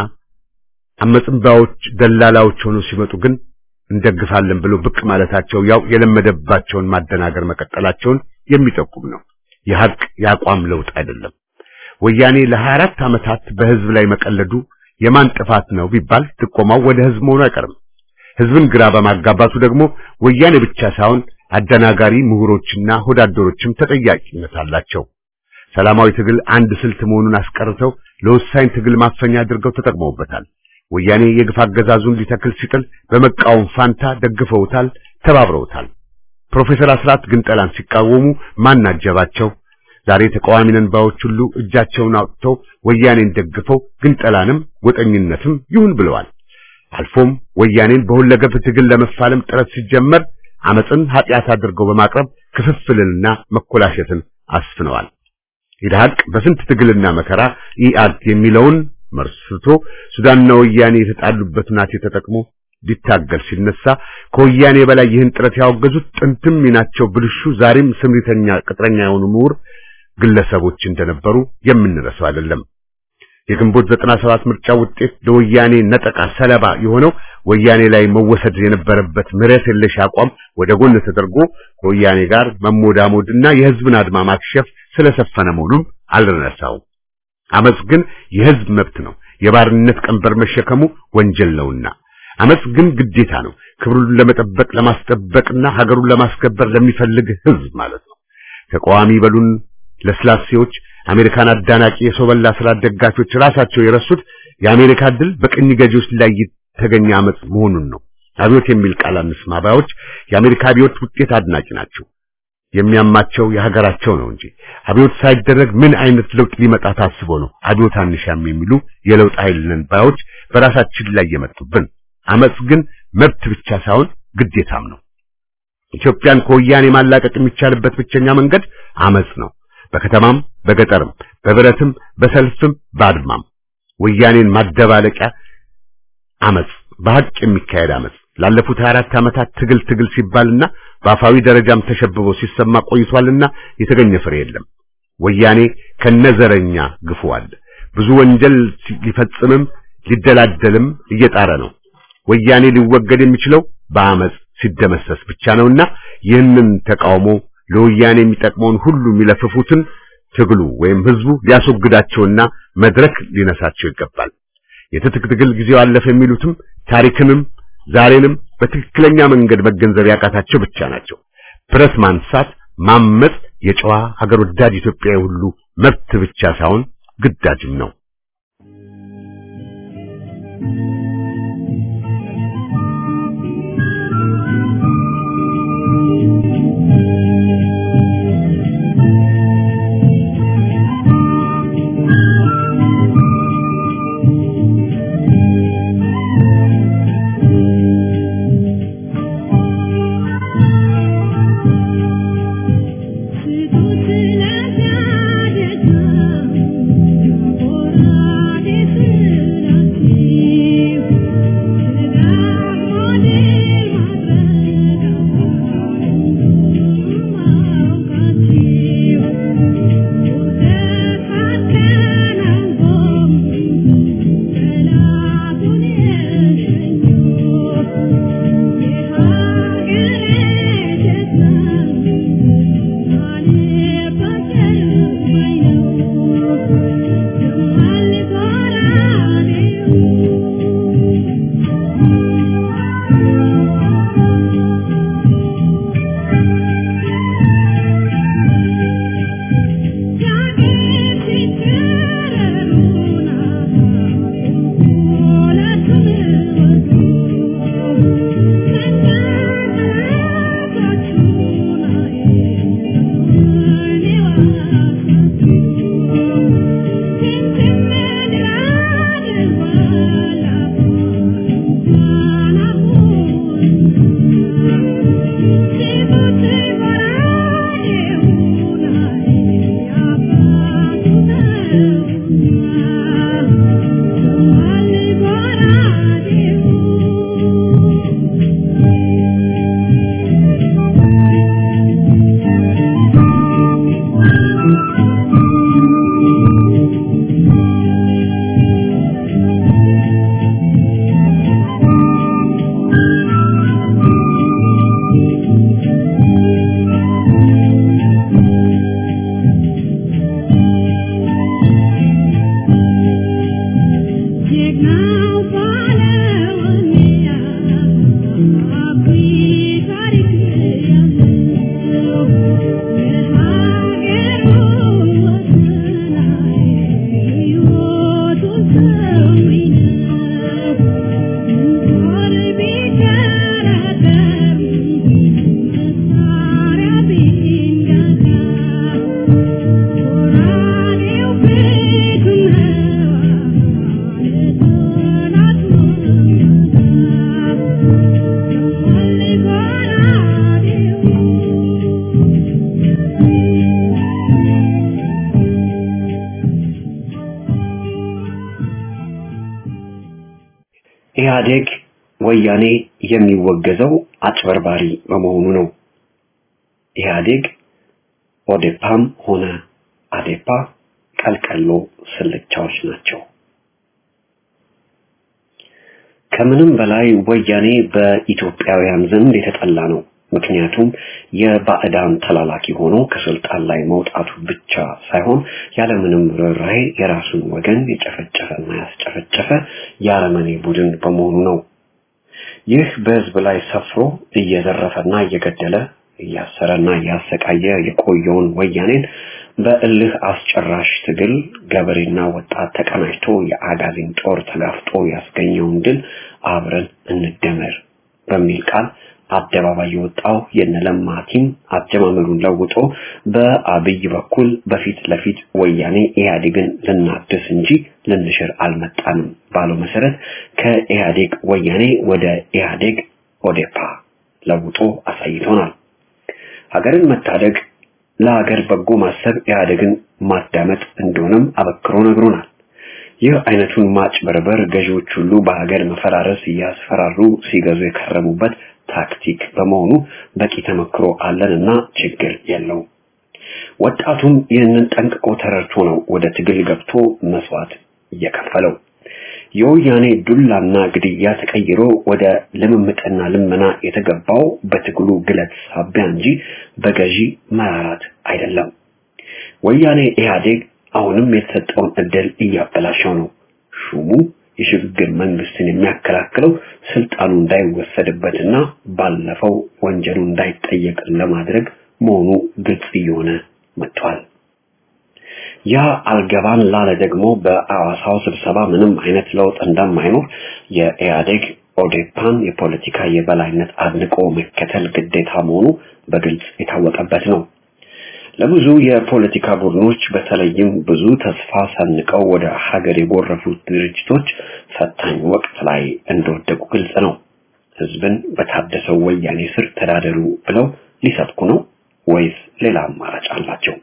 አመጽንባዎች ደላላዎች ሆነው ሲመጡ ግን እንደግፋለን ብለው ብቅ ማለታቸው ያው የለመደባቸውን ማደናገር መቀጠላቸውን የሚጠቁም ነው። የሐቅ የአቋም ለውጥ አይደለም። ወያኔ ለ24 ዓመታት በህዝብ ላይ መቀለዱ የማን ጥፋት ነው ቢባል ጥቆማው ወደ ህዝብ መሆኑ አይቀርም። ህዝብን ግራ በማጋባቱ ደግሞ ወያኔ ብቻ ሳይሆን አደናጋሪ ምሁሮችና ሆዳደሮችም ተጠያቂነት አላቸው። ሰላማዊ ትግል አንድ ስልት መሆኑን አስቀርተው ለወሳኝ ትግል ማፈኛ አድርገው ተጠቅመውበታል። ወያኔ የግፍ አገዛዙን ሊተክል ሲጥል በመቃወም ፋንታ ደግፈውታል፣ ተባብረውታል። ፕሮፌሰር አስራት ግንጠላን ሲቃወሙ ማን አጀባቸው? ዛሬ ተቃዋሚ ነን ባዮች ሁሉ እጃቸውን አውጥተው ወያኔን ደግፈው ግንጠላንም ጎጠኝነትም ይሁን ብለዋል። አልፎም ወያኔን በሁለገብ ትግል ለመፋለም ጥረት ሲጀመር አመፅን ኃጢአት አድርገው በማቅረብ ክፍፍልንና መኮላሸትን አስፍነዋል። ኢድሃቅ በስንት ትግልና መከራ ኢአድ የሚለውን መርስቶ ሱዳንና ወያኔ የተጣሉበት ናቴ ተጠቅሞ ሊታገል ሲነሳ ከወያኔ በላይ ይህን ጥረት ያወገዙት ጥንትም ሚናቸው ብልሹ ዛሬም ስምሪተኛ ቅጥረኛ የሆኑ ምሁር ግለሰቦች እንደነበሩ የምንረሳው አይደለም። የግንቦት 97 ምርጫ ውጤት ለወያኔ ነጠቃ ሰለባ የሆነው ወያኔ ላይ መወሰድ የነበረበት ምሕረት የለሽ አቋም ወደ ጎን ተደርጎ ከወያኔ ጋር መሞዳሞድና የህዝብን አድማ ማክሸፍ ስለሰፈነ መሆኑን አልረሳው። አመጽ ግን የህዝብ መብት ነው። የባርነት ቀንበር መሸከሙ ወንጀል ነውና አመጽ ግን ግዴታ ነው። ክብሩን ለመጠበቅ ለማስጠበቅና ሀገሩን ለማስከበር ለሚፈልግ ህዝብ ማለት ነው። ተቃዋሚ በሉን ለስላሴዎች አሜሪካን አዳናቂ የሰው በላ ስርዓት ደጋፊዎች ራሳቸው የረሱት የአሜሪካ ድል በቅኝ ገዢዎች ላይ የተገኘ አመጽ መሆኑን ነው። አብዮት የሚል ቃል አንስማ ባዮች የአሜሪካ አብዮት ውጤት አድናቂ ናቸው። የሚያማቸው የሀገራቸው ነው እንጂ አብዮት ሳይደረግ ምን አይነት ለውጥ ሊመጣ ታስቦ ነው አብዮት አንሻም የሚሉ የለውጥ ኃይል ነን ባዮች በራሳችን ላይ የመጡብን። አመጽ ግን መብት ብቻ ሳይሆን ግዴታም ነው። ኢትዮጵያን ከወያኔ ማላቀቅ የሚቻልበት ብቸኛ መንገድ አመጽ ነው። በከተማም በገጠርም በብረትም በሰልፍም በአድማም ወያኔን ማደባለቂያ አመጽ በሐቅ የሚካሄድ አመጽ ላለፉት 24 ዓመታት ትግል ትግል ሲባልና በአፋዊ ደረጃም ተሸብቦ ሲሰማ ቆይቷልና የተገኘ ፍሬ የለም። ወያኔ ከነዘረኛ ግፉ አለ። ብዙ ወንጀል ሊፈጽምም ሊደላደልም እየጣረ ነው። ወያኔ ሊወገድ የሚችለው በአመጽ ሲደመሰስ ብቻ ነውና ይህንን ተቃውሞ ለወያኔ የሚጠቅመውን ሁሉ የሚለፍፉትን ትግሉ ወይም ህዝቡ ሊያስወግዳቸውና መድረክ ሊነሳቸው ይገባል። የትጥቅ ትግል ጊዜው አለፈ የሚሉትም ታሪክንም ዛሬንም በትክክለኛ መንገድ መገንዘብ ያቃታቸው ብቻ ናቸው። ብረት ማንሳት፣ ማመጽ የጨዋ ሀገር ወዳድ ኢትዮጵያዊ ሁሉ መብት ብቻ ሳይሆን ግዳጅም ነው። Thank you. ኢህአዴግ ወያኔ የሚወገዘው አጭበርባሪ በመሆኑ ነው። ኢህአዴግ ኦዴፓም ሆነ አዴፓ ቀልቀሎ ስልቻዎች ናቸው። ከምንም በላይ ወያኔ በኢትዮጵያውያን ዘንድ የተጠላ ነው። ምክንያቱም የባዕዳን ተላላኪ ሆኖ ከስልጣን ላይ መውጣቱ ብቻ ሳይሆን ያለምንም ርኅራኄ የራሱን ወገን የጨፈጨፈና ያስጨፈጨፈ የአረመኔ ቡድን በመሆኑ ነው። ይህ በህዝብ ላይ ሰፍሮ እየዘረፈና እየገደለ እያሰረና እያሰቃየ የቆየውን ወያኔን በእልህ አስጨራሽ ትግል ገበሬና ወጣት ተቀናጅቶ የአጋዚን ጦር ተጋፍጦ ያስገኘውን ድል አብረን እንደመር በሚል ቃል አደባባይ የወጣው የነለማ ቲም አጀማመሩን ለውጦ በአብይ በኩል በፊት ለፊት ወያኔ ኢህአዴግን ልናድስ እንጂ ልንሽር አልመጣንም ባለው መሰረት ከኢህአዴግ ወያኔ ወደ ኢህአዴግ ኦዴፓ ለውጦ አሳይቶናል። ሀገርን መታደግ ለሀገር በጎ ማሰብ ኢህአዴግን ማዳመጥ እንደሆነም አበክሮ ነግሮናል። ይህ አይነቱን ማጭበርበር ገዢዎች ሁሉ በሀገር መፈራረስ እያስፈራሩ ሲገዙ የከረሙበት ታክቲክ በመሆኑ በቂ ተመክሮ አለንና ችግር የለው። ወጣቱም ይህንን ጠንቅቆ ተረድቶ ነው ወደ ትግል ገብቶ መስዋዕት እየከፈለው። የወያኔ ዱላና ግድያ ተቀይሮ ወደ ልምምጥና ልመና የተገባው በትግሉ ግለት ሳቢያ እንጂ በገዢ መራራት አይደለም። ወያኔ ኢህአዴግ አሁንም የተሰጠውን እድል እያበላሸው ነው። ሹሙ የሽግግር መንግስትን የሚያከላክለው ስልጣኑ እንዳይወሰድበትና ባለፈው ወንጀሉ እንዳይጠየቅ ለማድረግ መሆኑ ግልጽ እየሆነ መጥቷል። ያ አልገባን ላለ ደግሞ በአዋሳው ስብሰባ ምንም አይነት ለውጥ እንደማይኖር የኢህአዴግ ኦዴፓን የፖለቲካ የበላይነት አድንቆ መከተል ግዴታ መሆኑ በግልጽ የታወቀበት ነው። ለብዙ የፖለቲካ ቡድኖች በተለይም ብዙ ተስፋ ሰንቀው ወደ ሀገር የጎረፉት ድርጅቶች ፈታኝ ወቅት ላይ እንደወደቁ ግልጽ ነው። ህዝብን በታደሰው ወያኔ ስር ተዳደሩ ብለው ሊሰብኩ ነው ወይስ ሌላ አማራጭ አላቸው?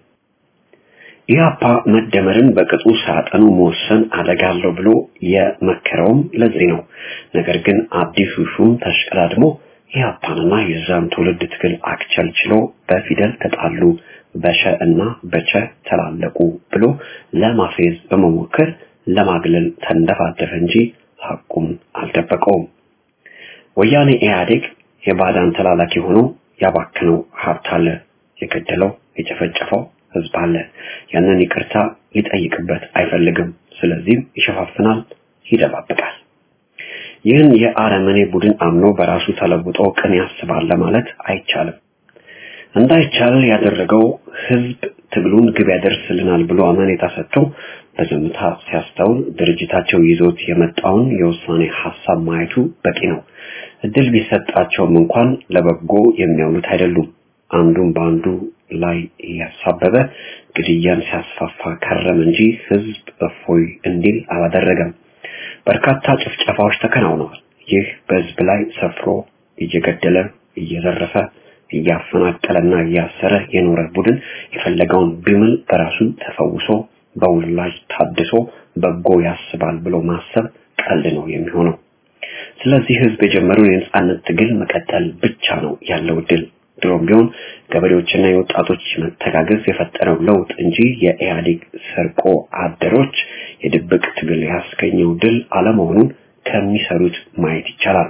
ኢህአፓ መደመርን በቅጡ ሳያጠኑ መወሰን አደጋ አለው ብሎ የመከረውም ለዚህ ነው። ነገር ግን አዲሱ ሹም ተሽቀዳድሞ ኢህአፓንና የዛን ትውልድ ትግል አክቸልችሎ በፊደል ተጣሉ በሸ እና በቸ ተላለቁ ብሎ ለማፌዝ በመሞከር ለማግለል ተንደፋደፈ እንጂ ሐቁም አልደበቀውም። ወያኔ ኢህአዴግ የባዳን ተላላኪ ሆኖ ያባክነው ሀብት አለ፣ የገደለው የጨፈጨፈው ህዝብ አለ። ያንን ይቅርታ ሊጠይቅበት አይፈልግም። ስለዚህም ይሸፋፍናል፣ ይደባብቃል። ይህን የአረመኔ ቡድን አምኖ በራሱ ተለውጦ ቅን ያስባል ለማለት አይቻልም። እንዳይቻል ያደረገው ህዝብ ትግሉን ግብ ያደርስልናል ብሎ አመኔታ ሰጥቶ በዝምታ ሲያስተውል ድርጅታቸው ይዞት የመጣውን የውሳኔ ሀሳብ ማየቱ በቂ ነው። እድል ቢሰጣቸውም እንኳን ለበጎ የሚያውሉት አይደሉም። አንዱን በአንዱ ላይ እያሳበበ ግድያን ሲያስፋፋ ከረም እንጂ ህዝብ እፎይ እንዲል አላደረገም። በርካታ ጭፍጨፋዎች ተከናውነዋል። ይህ በህዝብ ላይ ሰፍሮ እየገደለ እየዘረፈ እያፈናቀለና እያሰረ የኖረ ቡድን የፈለገውን ቢምል በራሱ ተፈውሶ በውላጅ ታድሶ በጎ ያስባል ብሎ ማሰብ ቀልድ ነው የሚሆነው። ስለዚህ ህዝብ የጀመረውን የነጻነት ትግል መቀጠል ብቻ ነው ያለው ድል። ድሮም ቢሆን ገበሬዎችና የወጣቶች መተጋገዝ የፈጠረው ለውጥ እንጂ የኢህአዴግ ሰርቆ አደሮች የድብቅ ትግል ያስገኘው ድል አለመሆኑን ከሚሰሩት ማየት ይቻላል።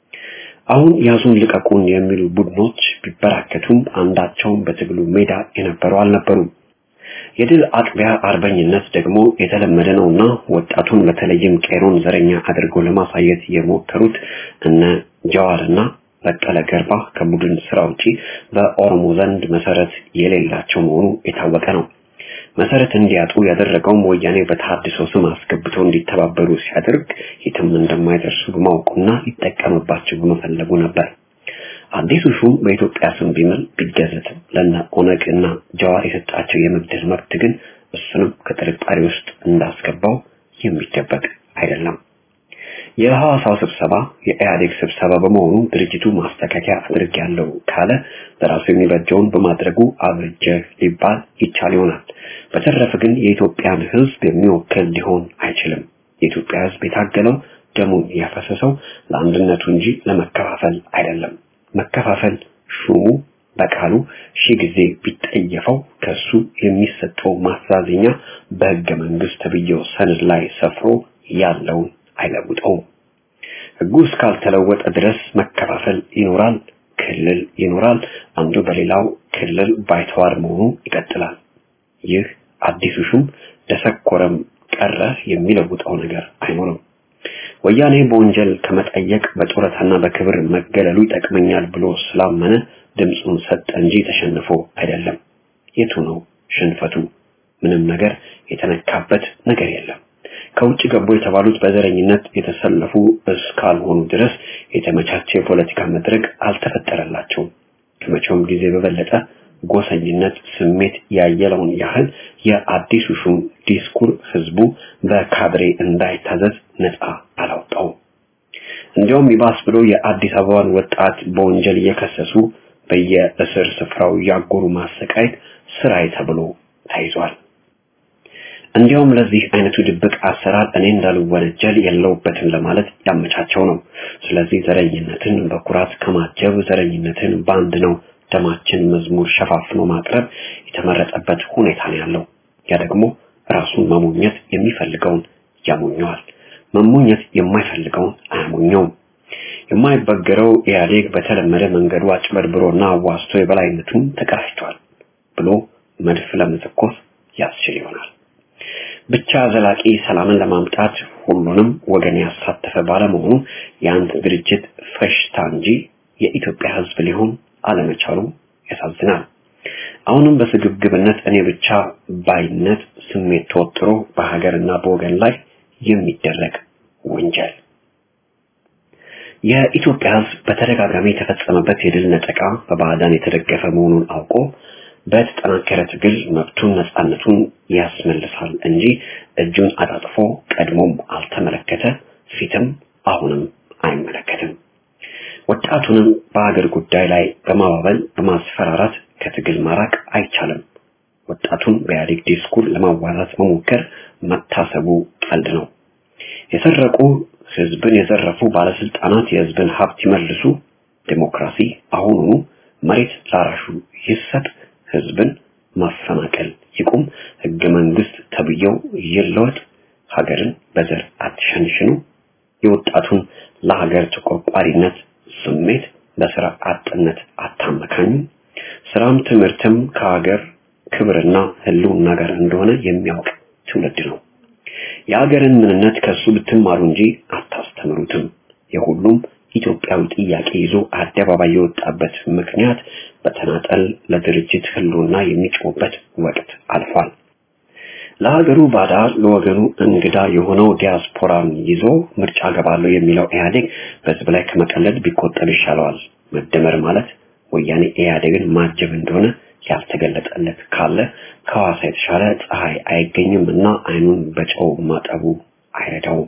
አሁን ያዙን ልቀቁን የሚሉ ቡድኖች ቢበራከቱም አንዳቸውም በትግሉ ሜዳ የነበሩ አልነበሩም። የድል አጥቢያ አርበኝነት ደግሞ የተለመደ ነውና ወጣቱን በተለይም ቄሮን ዘረኛ አድርጎ ለማሳየት የሞከሩት እነ ጀዋርና በቀለ ገርባ ከቡድን ስራ ውጪ በኦሮሞ ዘንድ መሰረት የሌላቸው መሆኑ የታወቀ ነው። መሰረት እንዲያጡ ያደረገውም ወያኔ በተሐድሶ ስም አስገብተው እንዲተባበሩ ሲያደርግ የትም እንደማይደርሱ በማወቁና ሊጠቀምባቸው በመፈለጉ ነበር። አዲሱ ሹም በኢትዮጵያ ስም ቢምል ቢገዘትም ለነ ኦነግ እና ጀዋር የሰጣቸው የመግደል መብት ግን እሱንም ከጥርጣሬ ውስጥ እንዳስገባው የሚደበቅ አይደለም። የሐዋሳው ስብሰባ የኢህአዴግ ስብሰባ በመሆኑ ድርጅቱ ማስተካከያ አድርጌያለሁ ካለ ለራሱ የሚበጀውን በማድረጉ አብርጀ ሊባል ይቻል ይሆናል። በተረፈ ግን የኢትዮጵያን ሕዝብ የሚወክል ሊሆን አይችልም። የኢትዮጵያ ሕዝብ የታገለው ደሙን ያፈሰሰው ለአንድነቱ እንጂ ለመከፋፈል አይደለም። መከፋፈል ሹሙ በቃሉ ሺህ ጊዜ ቢጠየፈው ከሱ የሚሰጠው ማሳዘኛ በሕገ መንግስት ተብዬው ሰነድ ላይ ሰፍሮ ያለውን አይለውጠውም። ሕጉ እስካልተለወጠ ድረስ መከፋፈል ይኖራል፣ ክልል ይኖራል። አንዱ በሌላው ክልል ባይተዋር መሆኑ ይቀጥላል። ይህ አዲሱ ሹም ደሰኮረም ቀረ የሚለውጠው ነገር አይኖርም። ወያኔ በወንጀል ከመጠየቅ በጡረታና በክብር መገለሉ ይጠቅመኛል ብሎ ስላመነ ድምፁን ሰጠ እንጂ ተሸንፎ አይደለም። የቱ ነው ሽንፈቱ? ምንም ነገር የተነካበት ነገር የለም። ከውጭ ገቡ የተባሉት በዘረኝነት የተሰለፉ እስካልሆኑ ድረስ የተመቻቸ የፖለቲካ መድረክ አልተፈጠረላቸውም። ከመቼውም ጊዜ በበለጠ ጎሰኝነት ስሜት ያየለውን ያህል የአዲሱ ሹም ዲስኩር ህዝቡ በካድሬ እንዳይታዘዝ ነፃ አላወጣውም። እንዲያውም ይባስ ብሎ የአዲስ አበባን ወጣት በወንጀል እየከሰሱ በየእስር ስፍራው ያጎሩ ማሰቃየት ስራይ ተብሎ ተይዟል። እንዲያውም ለዚህ አይነቱ ድብቅ አሰራር እኔ እንዳልወነጀል የለውበትም ለማለት ያመቻቸው ነው። ስለዚህ ዘረኝነትን በኩራት ከማጀብ ዘረኝነትን በአንድ ነው ደማችን መዝሙር ሸፋፍኖ ማቅረብ የተመረጠበት ሁኔታ ነው ያለው። ያ ደግሞ ራሱን መሞኘት የሚፈልገውን ያሞኘዋል፣ መሞኘት የማይፈልገውን አያሞኘውም። የማይበገረው ኢህአዴግ በተለመደ መንገዱ አጭበርብሮና አዋስቶ የበላይነቱን ተቀዳጅቷል ብሎ መድፍ ለመተኮስ ያስችል ይሆናል። ብቻ ዘላቂ ሰላምን ለማምጣት ሁሉንም ወገን ያሳተፈ ባለመሆኑ የአንድ ድርጅት ፈሽታ እንጂ የኢትዮጵያ ሕዝብ ሊሆን አለመቻሉ ያሳዝናል። አሁንም በስግብግብነት እኔ ብቻ ባይነት ስሜት ተወጥሮ በሀገርና በወገን ላይ የሚደረግ ወንጀል የኢትዮጵያ ሕዝብ በተደጋጋሚ የተፈጸመበት የድል ነጠቃ በባዕዳን የተደገፈ መሆኑን አውቆ በተጠናከረ ትግል መብቱን ነፃነቱን ያስመልሳል እንጂ እጁን አጣጥፎ ቀድሞም አልተመለከተ፣ ፊትም አሁንም አይመለከትም። ወጣቱንም በሀገር ጉዳይ ላይ በማባበል በማስፈራራት ከትግል ማራቅ አይቻልም። ወጣቱን በኢህአዴግ ዲስኩር ለማዋዛት መሞከር መታሰቡ ቀልድ ነው። የሰረቁ ህዝብን የዘረፉ ባለስልጣናት የህዝብን ሀብት ይመልሱ፣ ዴሞክራሲ አሁኑኑ መሬት ላራሹ ይሰጥ፣ ህዝብን ማፈናቀል ይቁም፣ ህገ መንግስት ተብዬው ይለወጥ፣ ሀገርን በዘር አትሸንሽኑ፣ የወጣቱን ለሀገር ተቆርቋሪነት ስሜት በስራ አጥነት አታመካኙ፣ ስራም ትምህርትም ከሀገር ክብርና ህልውና ጋር እንደሆነ የሚያውቅ ትውልድ ነው። የሀገርን ምንነት ከሱ ብትማሩ እንጂ አታስተምሩትም። የሁሉም ኢትዮጵያዊ ጥያቄ ይዞ አደባባይ የወጣበት ምክንያት በተናጠል ለድርጅት ህልውና የሚጮህበት ወቅት አልፏል። ለሀገሩ ባዳ ለወገኑ እንግዳ የሆነው ዲያስፖራን ይዞ ምርጫ ገባለሁ የሚለው ኢህአዴግ በህዝብ ላይ ከመቀለድ ቢቆጠብ ይሻለዋል። መደመር ማለት ወያኔ ኢህአዴግን ማጀብ እንደሆነ ያልተገለጠለት ካለ ከሐዋሳ የተሻለ ፀሐይ አይገኝም እና አይኑን በጨው ማጠቡ አይረዳውም።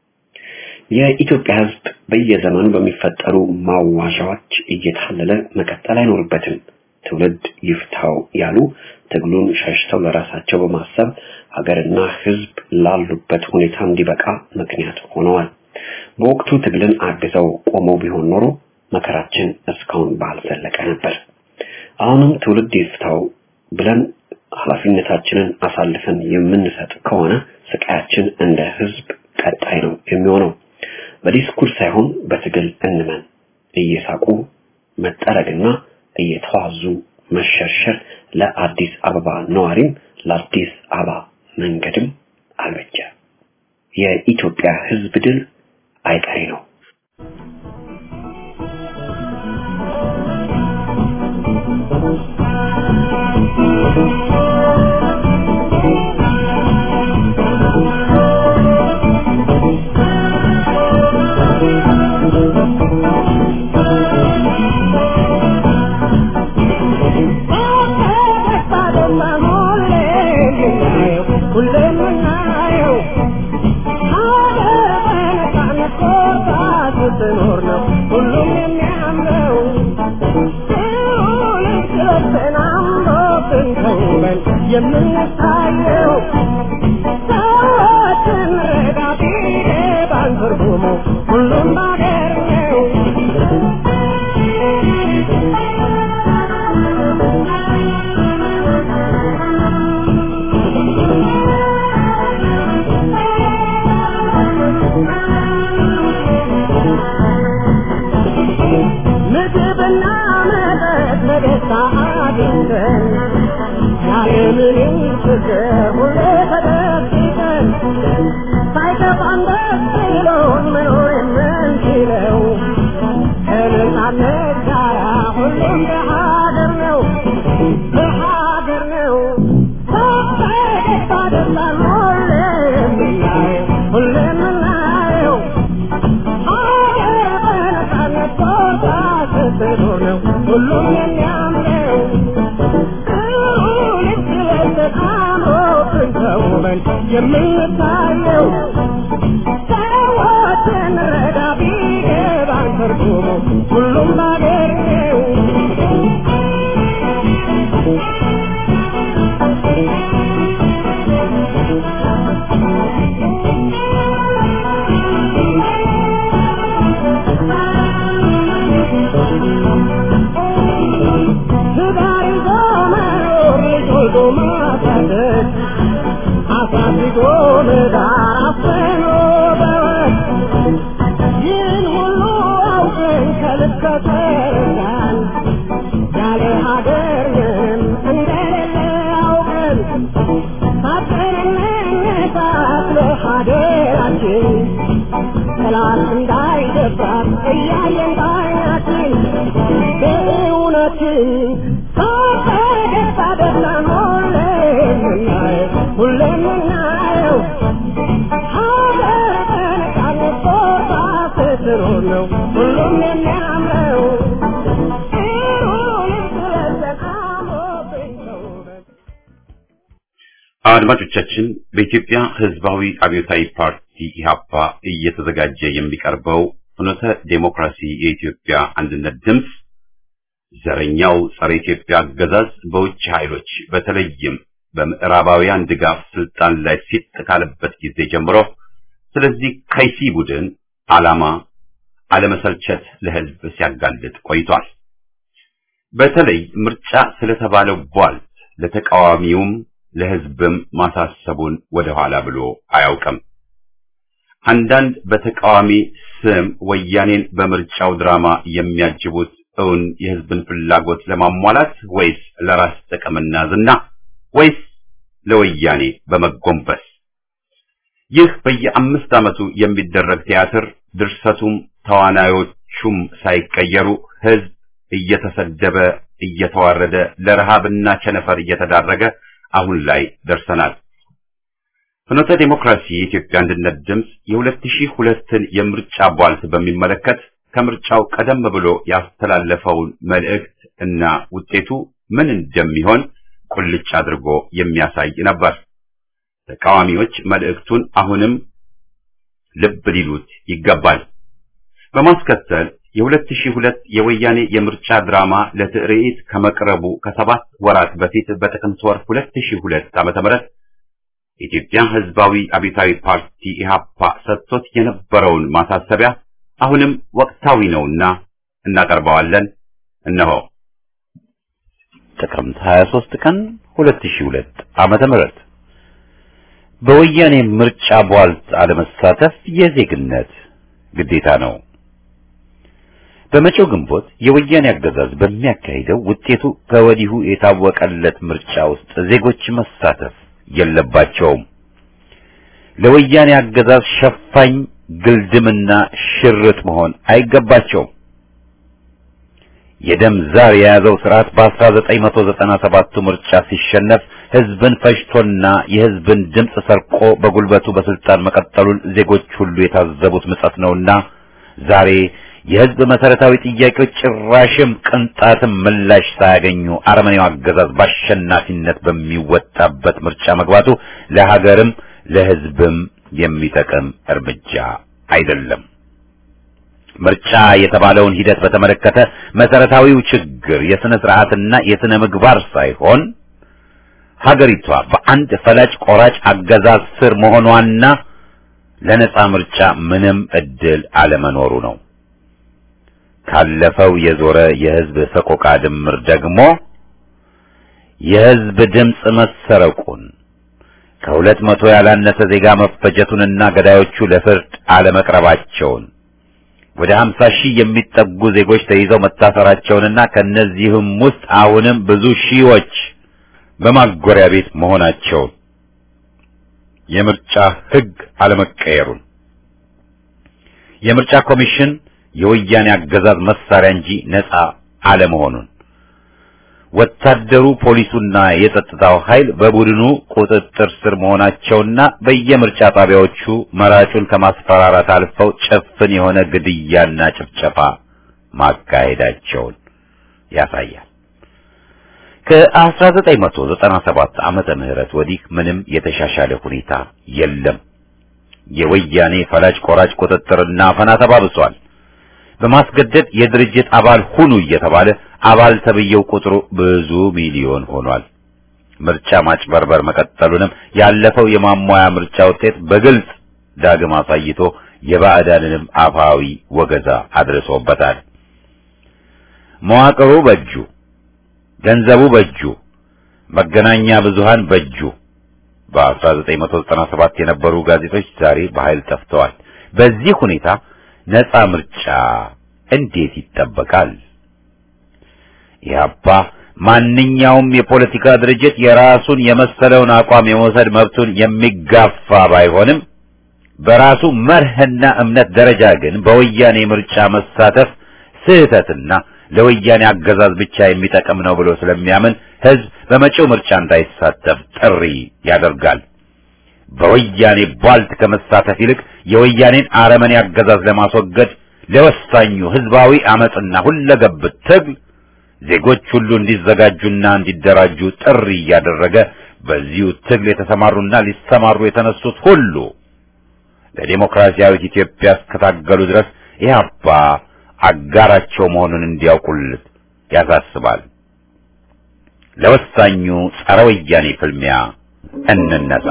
የኢትዮጵያ ህዝብ በየዘመኑ በሚፈጠሩ ማዋዣዎች እየታለለ መቀጠል አይኖርበትም። ትውልድ ይፍታው ያሉ ትግሉን ሸሽተው ለራሳቸው በማሰብ ሀገርና ህዝብ ላሉበት ሁኔታ እንዲበቃ ምክንያት ሆነዋል። በወቅቱ ትግልን አግዘው ቆመው ቢሆን ኖሮ መከራችን እስካሁን ባልዘለቀ ነበር። አሁንም ትውልድ ይፍታው ብለን ኃላፊነታችንን አሳልፈን የምንሰጥ ከሆነ ስቃያችን እንደ ህዝብ ቀጣይ ነው የሚሆነው። በዲስኩር ሳይሆን በትግል እንመን። እየሳቁ መጠረግና እየተዋዙ መሸርሸር ለአዲስ አበባ ነዋሪም ለአዲስ አበባ መንገድም አልበጀ። የኢትዮጵያ ህዝብ ድል አይቀሬ ነው። የምንታየው ሰዎችን ረዳቴ ባንትርጉሙ ምግብና መጠጥ በደስታ አግኝተን ያለምንም ችግር ሁሌ ተደብቀን ሳይከፋን ደስ ብሎን መኖር የምንችለው ከነጻነት ጋራ ሁሌም በሀገር ነው በሀገር ነው በደስታ ደስታን ሁሌ የምናየው ሁሌ የምናየው ሀገር በነጻነት ቦታ ስትኖር ነው ሁሉም የሚያምረው ልክ ለብሰን አምሮብን ተውበን የምንታየው ሰዎችን ረዳ ቢገባን ትርጉሙ ሁሉም ባገር ነው ትዳር ይዞ መኖር ልጅ ወልዶ ማሳደግ አሳድጎ መዳር አፍኖ በወግ ይህን ሁሉ አውቀን ከልብ ከተረዳን ያለ ሀገር ምንም እንደሌለ አውቀን ታጥቀን እንነሳት ለሀገራችን ጠላት እንዳይደፍራት እያየን ባይናችን በእውነትን ሳፈገግታ ደስታን ሁሌ የምናየው ሁሌ የምናየው ሀገር በነጻነት ቦታ ስትኖር ነው ሁሉም የሚያምረው ጥሩ ልብስ ለብሰን አምሮብን ተውበን አድማጮቻችን በኢትዮጵያ ሕዝባዊ አብዮታዊ ፓርቲ ኢህአፓ እየተዘጋጀ የሚቀርበው ፍኖተ ዴሞክራሲ የኢትዮጵያ አንድነት ድምፅ ዘረኛው ጸረ ኢትዮጵያ አገዛዝ በውጭ ኃይሎች በተለይም በምዕራባውያን ድጋፍ ስልጣን ላይ ሲጥ ካለበት ጊዜ ጀምሮ ስለዚህ ከይሲ ቡድን ዓላማ አለመሰልቸት ለሕዝብ ሲያጋልጥ ቆይቷል። በተለይ ምርጫ ስለተባለው ቧልት ለተቃዋሚውም ለሕዝብም ማሳሰቡን ወደኋላ ብሎ አያውቅም። አንዳንድ በተቃዋሚ ስም ወያኔን በምርጫው ድራማ የሚያጅቡት እውን የሕዝብን ፍላጎት ለማሟላት ወይስ ለራስ ጥቅምና ዝና ወይስ ለወያኔ በመጎንበስ? ይህ በየአምስት ዓመቱ የሚደረግ ቲያትር ድርሰቱም ተዋናዮቹም ሳይቀየሩ ሕዝብ እየተሰደበ እየተዋረደ ለረሃብና ቸነፈር እየተዳረገ አሁን ላይ ደርሰናል። ፍኖተ ዴሞክራሲ የኢትዮጵያ አንድነት ድምፅ የ2002ን የምርጫ ቧልት በሚመለከት ከምርጫው ቀደም ብሎ ያስተላለፈውን መልእክት እና ውጤቱ ምን እንደሚሆን ቁልጭ አድርጎ የሚያሳይ ነበር። ተቃዋሚዎች መልእክቱን አሁንም ልብ ሊሉት ይገባል። በማስከተል የ2002 የወያኔ የምርጫ ድራማ ለትርኢት ከመቅረቡ ከሰባት ወራት በፊት በጥቅምት ወር 2002 ዓ.ም የኢትዮጵያ ሕዝባዊ አብዮታዊ ፓርቲ ኢህአፓ ሰጥቶት የነበረውን ማሳሰቢያ አሁንም ወቅታዊ ነውና እናቀርበዋለን። እነሆ ጥቅምት 23 ቀን 2002 ዓመተ ምህረት በወያኔ ምርጫ ቧልት አለመሳተፍ የዜግነት ግዴታ ነው። በመጪው ግንቦት የወያኔ አገዛዝ በሚያካሂደው ውጤቱ ከወዲሁ የታወቀለት ምርጫ ውስጥ ዜጎች መሳተፍ የለባቸውም። ለወያኔ አገዛዝ ሸፋኝ ግልድምና ሽርጥ መሆን አይገባቸውም። የደም ዛር የያዘው ስርዓት በ1997 ምርጫ ሲሸነፍ ህዝብን ፈጅቶና የህዝብን ድምፅ ሰርቆ በጉልበቱ በስልጣን መቀጠሉን ዜጎች ሁሉ የታዘቡት ምጸት ነውና ዛሬ የህዝብ መሰረታዊ ጥያቄዎች ጭራሽም ቅንጣትም ምላሽ ሳያገኙ አረመኔው አገዛዝ በአሸናፊነት በሚወጣበት ምርጫ መግባቱ ለሀገርም ለህዝብም የሚጠቅም እርምጃ አይደለም። ምርጫ የተባለውን ሂደት በተመለከተ መሰረታዊው ችግር የስነ ስርዓትና የስነ ምግባር ሳይሆን ሀገሪቷ በአንድ ፈላጭ ቆራጭ አገዛዝ ስር መሆኗና ለነጻ ምርጫ ምንም እድል አለመኖሩ ነው። ካለፈው የዞረ የህዝብ ሰቆቃ ድምር ደግሞ የህዝብ ድምፅ መሰረቁን ከሁለት መቶ ያላነሰ ዜጋ መፈጀቱንና ገዳዮቹ ለፍርድ አለመቅረባቸውን ወደ 50 ሺህ የሚጠጉ ዜጎች ተይዘው መታሰራቸውንና ከነዚህም ውስጥ አሁንም ብዙ ሺዎች በማጎሪያ ቤት መሆናቸውን የምርጫ ሕግ አለመቀየሩን የምርጫ ኮሚሽን የወያኔ አገዛዝ መሳሪያ እንጂ ነፃ አለመሆኑን ወታደሩ፣ ፖሊሱና የጸጥታው ኃይል በቡድኑ ቁጥጥር ስር መሆናቸውና በየምርጫ ጣቢያዎቹ መራጩን ከማስፈራራት አልፈው ጭፍን የሆነ ግድያና ጭፍጨፋ ማካሄዳቸውን ያሳያል። ከ1997 ዓመተ ምህረት ወዲህ ምንም የተሻሻለ ሁኔታ የለም። የወያኔ ፈላጭ ቆራጭ ቁጥጥርና አፈና ተባብሷል። በማስገደድ የድርጅት አባል ሁኑ እየተባለ አባል ተብየው ቁጥሩ ብዙ ሚሊዮን ሆኗል። ምርጫ ማጭበርበር መቀጠሉንም ያለፈው የማሟያ ምርጫ ውጤት በግልጽ ዳግም አሳይቶ የባዕዳንንም አፋዊ ወገዛ አድርሶበታል። መዋቅሩ በእጁ፣ ገንዘቡ በእጁ፣ መገናኛ ብዙሃን በእጁ። በ1997 የነበሩ ጋዜጦች ዛሬ በኃይል ጠፍተዋል። በዚህ ሁኔታ ነፃ ምርጫ እንዴት ይጠበቃል? ኢህአፓ ማንኛውም የፖለቲካ ድርጅት የራሱን የመሰለውን አቋም የመውሰድ መብቱን የሚጋፋ ባይሆንም በራሱ መርህና እምነት ደረጃ ግን በወያኔ ምርጫ መሳተፍ ስህተትና ለወያኔ አገዛዝ ብቻ የሚጠቅም ነው ብሎ ስለሚያምን ህዝብ በመጪው ምርጫ እንዳይሳተፍ ጥሪ ያደርጋል። በወያኔ ቧልት ከመሳተፍ ይልቅ የወያኔን አረመኔ አገዛዝ ለማስወገድ ለወሳኙ ህዝባዊ አመጽና ሁለገብ ትግል ዜጎች ሁሉ እንዲዘጋጁና እንዲደራጁ ጥሪ እያደረገ በዚሁ ትግል የተሰማሩና ሊሰማሩ የተነሱት ሁሉ ለዲሞክራሲያዊት ኢትዮጵያ እስከታገሉ ድረስ ኢህአፓ አጋራቸው መሆኑን እንዲያውቁልት ያሳስባል። ለወሳኙ ጸረ ወያኔ ፍልሚያ እንነሳ።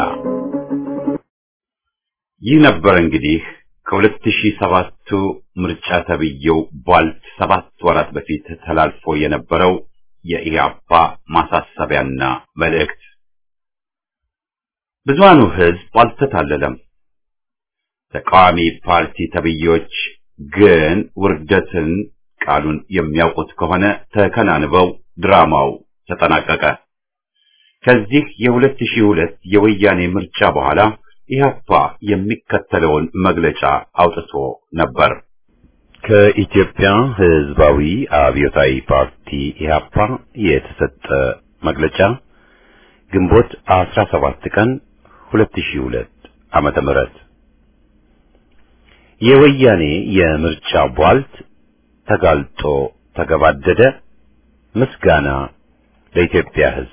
ይህ ነበር እንግዲህ ከሁለት ሺህ ሰባቱ ምርጫ ተብዬው ቧልት ሰባት ወራት በፊት ተላልፎ የነበረው የኢህአፓ ማሳሰቢያና መልእክት። ብዙሃኑ ህዝብ አልተታለለም። ተቃዋሚ ፓርቲ ተብዬዎች ግን ውርደትን ቃሉን የሚያውቁት ከሆነ ተከናንበው ድራማው ተጠናቀቀ። ከዚህ የሁለት ሺህ ሁለት የወያኔ ምርጫ በኋላ ኢህአፓ የሚከተለውን መግለጫ አውጥቶ ነበር። ከኢትዮጵያ ህዝባዊ አብዮታዊ ፓርቲ ኢህአፓ የተሰጠ መግለጫ ግንቦት 17 ቀን 2002 ዓመተ ምህረት የወያኔ የምርጫ ቧልት ተጋልጦ ተገባደደ። ምስጋና ለኢትዮጵያ ህዝብ።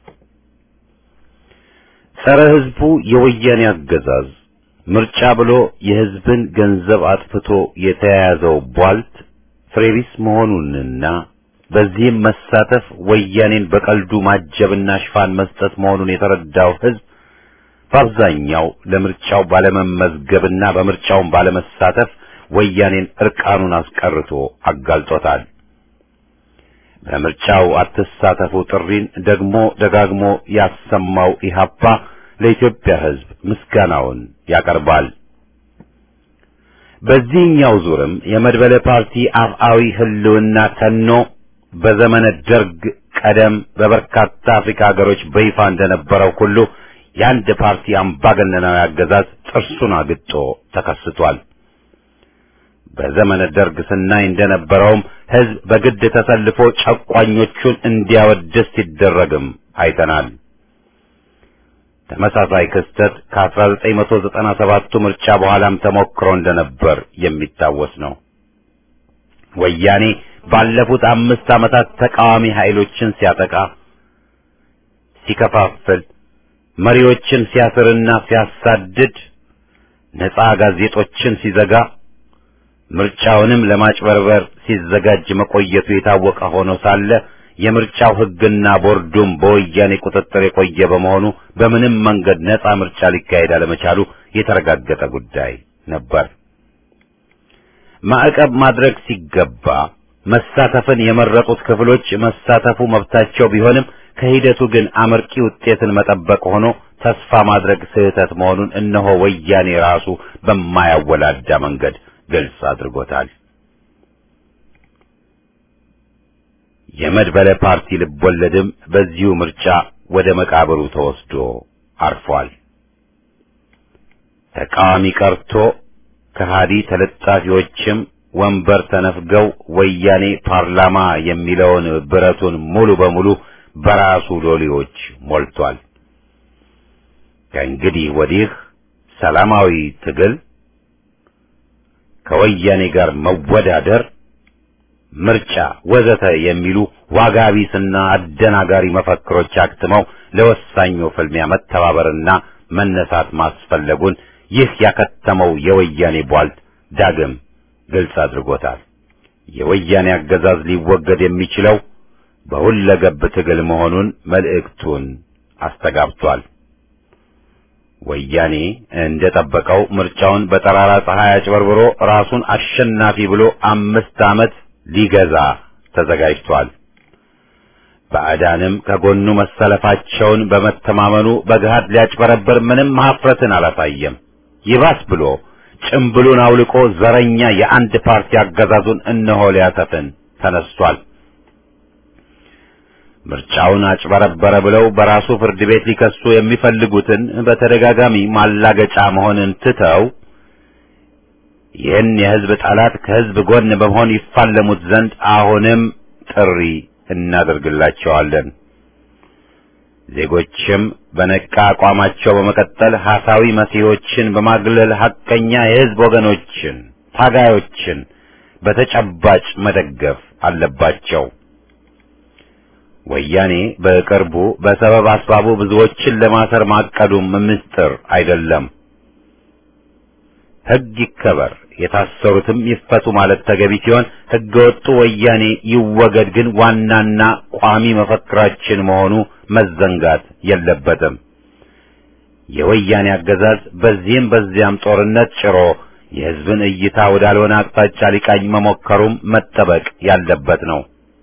ጸረ ህዝቡ የወያኔ አገዛዝ ምርጫ ብሎ የህዝብን ገንዘብ አጥፍቶ የተያያዘው ቧልት ፍሬቢስ መሆኑንና በዚህም መሳተፍ ወያኔን በቀልዱ ማጀብና ሽፋን መስጠት መሆኑን የተረዳው ህዝብ በአብዛኛው ለምርጫው ባለመመዝገብና በምርጫውን ባለመሳተፍ ወያኔን እርቃኑን አስቀርቶ አጋልጦታል። በምርጫው አትሳተፉ ጥሪን ደግሞ ደጋግሞ ያሰማው ኢህአፓ ለኢትዮጵያ ህዝብ ምስጋናውን ያቀርባል። በዚህኛው ዙርም የመድበለ ፓርቲ አፍአዊ ህልውና ተኖ በዘመነ ደርግ ቀደም በበርካታ አፍሪካ ሀገሮች በይፋ እንደነበረው ሁሉ የአንድ ፓርቲ አምባገነናዊ አገዛዝ ጥርሱን አግጦ ተከስቷል። በዘመነ ደርግ ስናይ እንደነበረውም ህዝብ በግድ ተሰልፎ ጨቋኞቹን እንዲያወድስ ሲደረግም አይተናል። ተመሳሳይ ክስተት ከ1997ቱ ምርጫ በኋላም ተሞክሮ እንደነበር የሚታወስ ነው። ወያኔ ባለፉት አምስት ዓመታት ተቃዋሚ ኃይሎችን ሲያጠቃ፣ ሲከፋፍል፣ መሪዎችን ሲያስርና ሲያሳድድ፣ ነፃ ጋዜጦችን ሲዘጋ፣ ምርጫውንም ለማጭበርበር ሲዘጋጅ መቆየቱ የታወቀ ሆኖ ሳለ የምርጫው ህግና ቦርዱም በወያኔ ቁጥጥር የቆየ በመሆኑ በምንም መንገድ ነፃ ምርጫ ሊካሄድ አለመቻሉ የተረጋገጠ ጉዳይ ነበር። ማዕቀብ ማድረግ ሲገባ መሳተፍን የመረጡት ክፍሎች መሳተፉ መብታቸው ቢሆንም ከሂደቱ ግን አመርቂ ውጤትን መጠበቅ ሆኖ ተስፋ ማድረግ ስህተት መሆኑን እነሆ ወያኔ ራሱ በማያወላዳ መንገድ ግልጽ አድርጎታል። የመድበለ ፓርቲ ልቦለድም በዚሁ ምርጫ ወደ መቃብሩ ተወስዶ አርፏል። ተቃዋሚ ቀርቶ ከሃዲ ተለጣፊዎችም ወንበር ተነፍገው ወያኔ ፓርላማ የሚለውን ብረቱን ሙሉ በሙሉ በራሱ ሎሌዎች ሞልቷል። ከእንግዲህ ወዲህ ሰላማዊ ትግል ከወያኔ ጋር መወዳደር፣ ምርጫ ወዘተ የሚሉ ዋጋ ቢስና አደናጋሪ መፈክሮች አክትመው ለወሳኙ ፍልሚያ መተባበርና መነሳት ማስፈለጉን ይህ ያከተመው የወያኔ ቧልት ዳግም ግልጽ አድርጎታል። የወያኔ አገዛዝ ሊወገድ የሚችለው በሁለገብ ትግል መሆኑን መልእክቱን አስተጋብቷል። ወያኔ እንደጠበቀው ምርጫውን በጠራራ ፀሐይ አጭበርብሮ ራሱን አሸናፊ ብሎ አምስት ዓመት ሊገዛ ተዘጋጅቷል። ባዕዳንም ከጎኑ መሰለፋቸውን በመተማመኑ በገሃድ ሊያጭበረብር ምንም ሀፍረትን አላሳየም። ይባስ ብሎ ጭምብሉን አውልቆ ዘረኛ የአንድ ፓርቲ አገዛዙን እነሆ ሊያሰፍን ተነስቷል። ምርጫውን አጭበረበረ ብለው በራሱ ፍርድ ቤት ሊከሱ የሚፈልጉትን በተደጋጋሚ ማላገጫ መሆንን ትተው ይህን የሕዝብ ጠላት ከሕዝብ ጎን በመሆን ይፋለሙት ዘንድ አሁንም ጥሪ እናደርግላቸዋለን። ዜጎችም በነቃ አቋማቸው በመቀጠል ሐሳዊ መሲሖችን በማግለል ሐቀኛ የሕዝብ ወገኖችን፣ ታጋዮችን በተጨባጭ መደገፍ አለባቸው። ወያኔ በቅርቡ በሰበብ አስባቡ ብዙዎችን ለማሰር ማቀዱም ምስጢር አይደለም። ሕግ ይከበር፣ የታሰሩትም ይፈቱ ማለት ተገቢ ሲሆን ሕገወጡ ወያኔ ይወገድ ግን ዋናና ቋሚ መፈክራችን መሆኑ መዘንጋት የለበትም። የወያኔ አገዛዝ በዚህም በዚያም ጦርነት ጭሮ የሕዝብን እይታ ወዳልሆነ አቅጣጫ ሊቃኝ መሞከሩም መጠበቅ ያለበት ነው።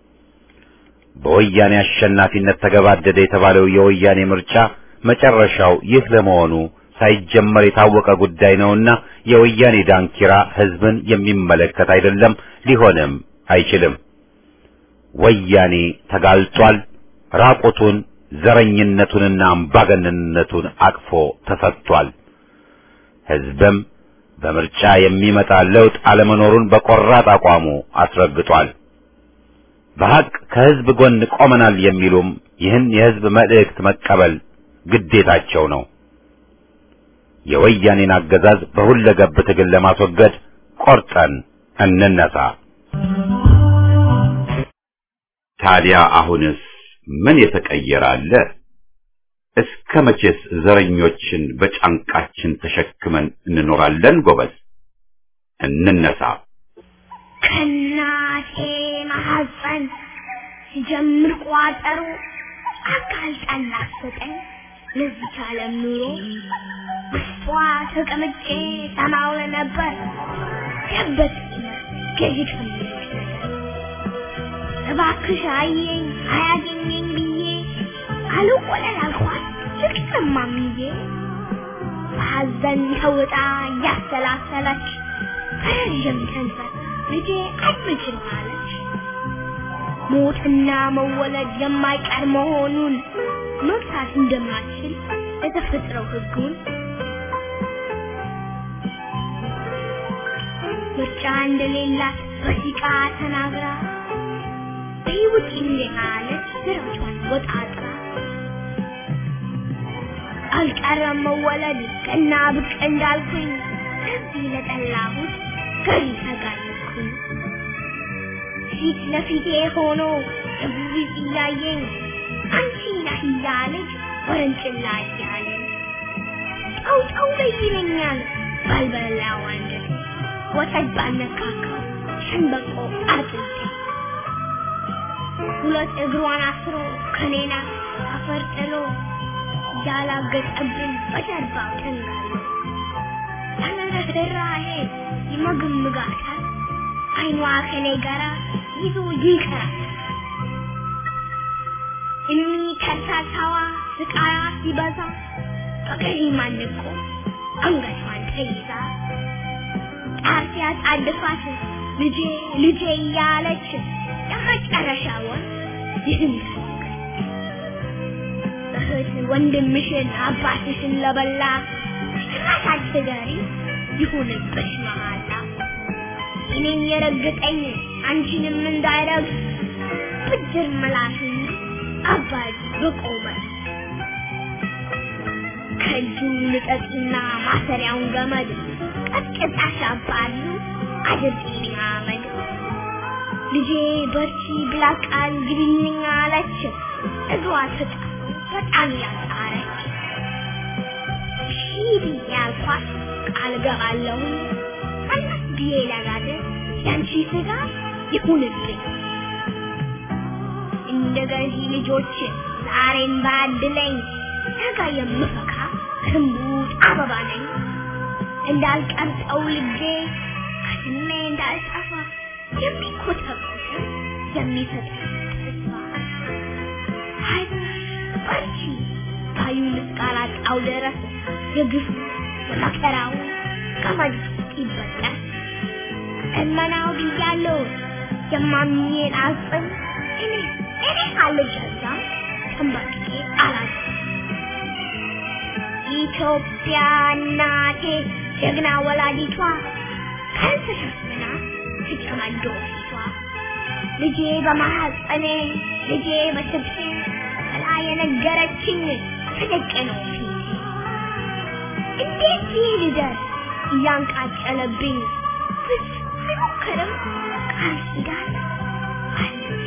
በወያኔ አሸናፊነት ተገባደደ የተባለው የወያኔ ምርጫ መጨረሻው ይህ ለመሆኑ ሳይጀመር የታወቀ ጉዳይ ነውና የወያኔ ዳንኪራ ሕዝብን የሚመለከት አይደለም፣ ሊሆንም አይችልም። ወያኔ ተጋልጧል። ራቁቱን ዘረኝነቱንና አምባገነንነቱን አቅፎ ተሰጥቷል። ሕዝብም በምርጫ የሚመጣ ለውጥ አለመኖሩን በቆራጥ አቋሙ አስረግጧል። በሐቅ ከሕዝብ ጎን ቆመናል የሚሉም ይህን የሕዝብ መልእክት መቀበል ግዴታቸው ነው። የወያኔን አገዛዝ በሁለገብ ትግል ለማስወገድ ቆርጠን እንነሳ። ታዲያ አሁንስ ምን የተቀየረ አለ? እስከ መቼስ ዘረኞችን በጫንቃችን ተሸክመን እንኖራለን? ጎበዝ እንነሳ። ከእናቴ ማሐፀን ሲጀምር ቋጠሮ አጋልጣን ላሰጠኝ ለዚች ዓለም ኑሮ ውስጧ ተቀምጬ ሰማው ነበር ገበት ገዢ ከምኞች ነገር እባክሽ አየኝ አያገኘኝ ብዬ አልወለል አልኳት ልቅሰማምዬ በሐዘን ተውጣ እያሰላሰለች ረዥም ከንፈር ልጄ አትችል አለች። ሞትና መወለድ የማይቀር መሆኑን መግታት እንደማትችል የተፈጥረው ሕጉን ምርጫ እንደሌላት በሲቃ ተናግራ በይውጭ እንደአለች ስራቿን ወጣጥራ አልቀረም መወለድ ቀና ብቅ እንዳልኩኝ ከዚህ ለጠላሁት ገሪ ተጋለጥኩኝ። ፊት ለፊቴ ሆኖ እብሪት እያየኝ አንቺ ነህ እያለች ወረንጭላ እያለኝ ጠው ጠው በይ ይለኛል ባልበላው አንጀቴ ወተት ባልነካካው ሸንበቆ አጥንቴ ሁለት እግሯን አስሮ ከኔና አፈር ጥሎ ያላገጠብን በጀርባው ተንጋሎ ያለረራሄ ይመግምጋታል አይኗ ከኔ ጋራ ይዞ ይቀራል እኒ ከርሳሳዋ ስቃያ ሲበዛ በገሪ ማንቆ አንገቷን ተይዛ ጣር ሲያጣድፋት ልጄ ልጄ እያለች የመጨረሻውን ይህን እህት ወንድምሽን አባትሽን ለበላ ጭራሽ አትገሪ ይሁንብሽ መሃላ እኔን የረገጠኝ አንቺንም እንዳይረግጥ ብድር ምላሽን አባይ በቆመ ከእጁ ልጠጥና ማሰሪያውን ገመድ ቀጥቅጣሽ አባሉ አድርጊልኝ አመድ ልጄ በርቺ ብላ ቃል ግቢልኝ አለች እግሯ ተጣ በጣም ያጣረች ሺህ ብዬ አልኳት ቃል ገባለሁ ቀናት ብዬ ለጋደ ያንቺ ስጋ ይሁንብኝ እንደ ገዢ ልጆች ዛሬን ባድለኝ ነገ የምፈካ ህንቡጥ አበባ ነኝ እንዳልቀርጸው ልጄ ከስሜ እንዳልጠፋ የሚኮተኩት የሚሰጥ ተስፋ አይዞሽ በርቺ ባዩን እስካላጣው ድረስ የግፉ የመከራው ገመድ ይበጠስ እመናው ብያለሁ የማምኜን አጽም እኔ እኔ አልገዛም ተንበርክኬ አላት ኢትዮጵያ እናቴ ጀግና ወላዲቷ ቀን ተሸፍና ትጨማዶ ፊቷ ልጄ በማሐፀኔ ልጄ በስብሴ ብላ የነገረችኝ ተደቀ ነው ፊቴ እንዴት ይህ ልደርስ እያንቃጨለብኝ ፍጹም አይሞክርም ቃል ኪዳን አለች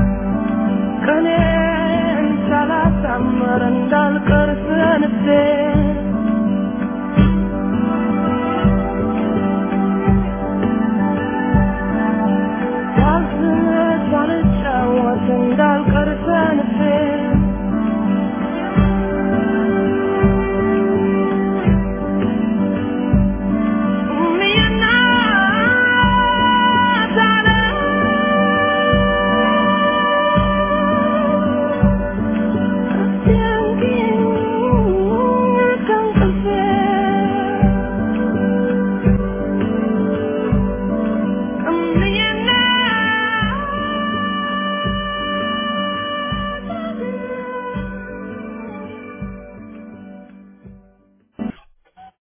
ቀኔን ሳላሳምር እንዳልቀር ሰንፌ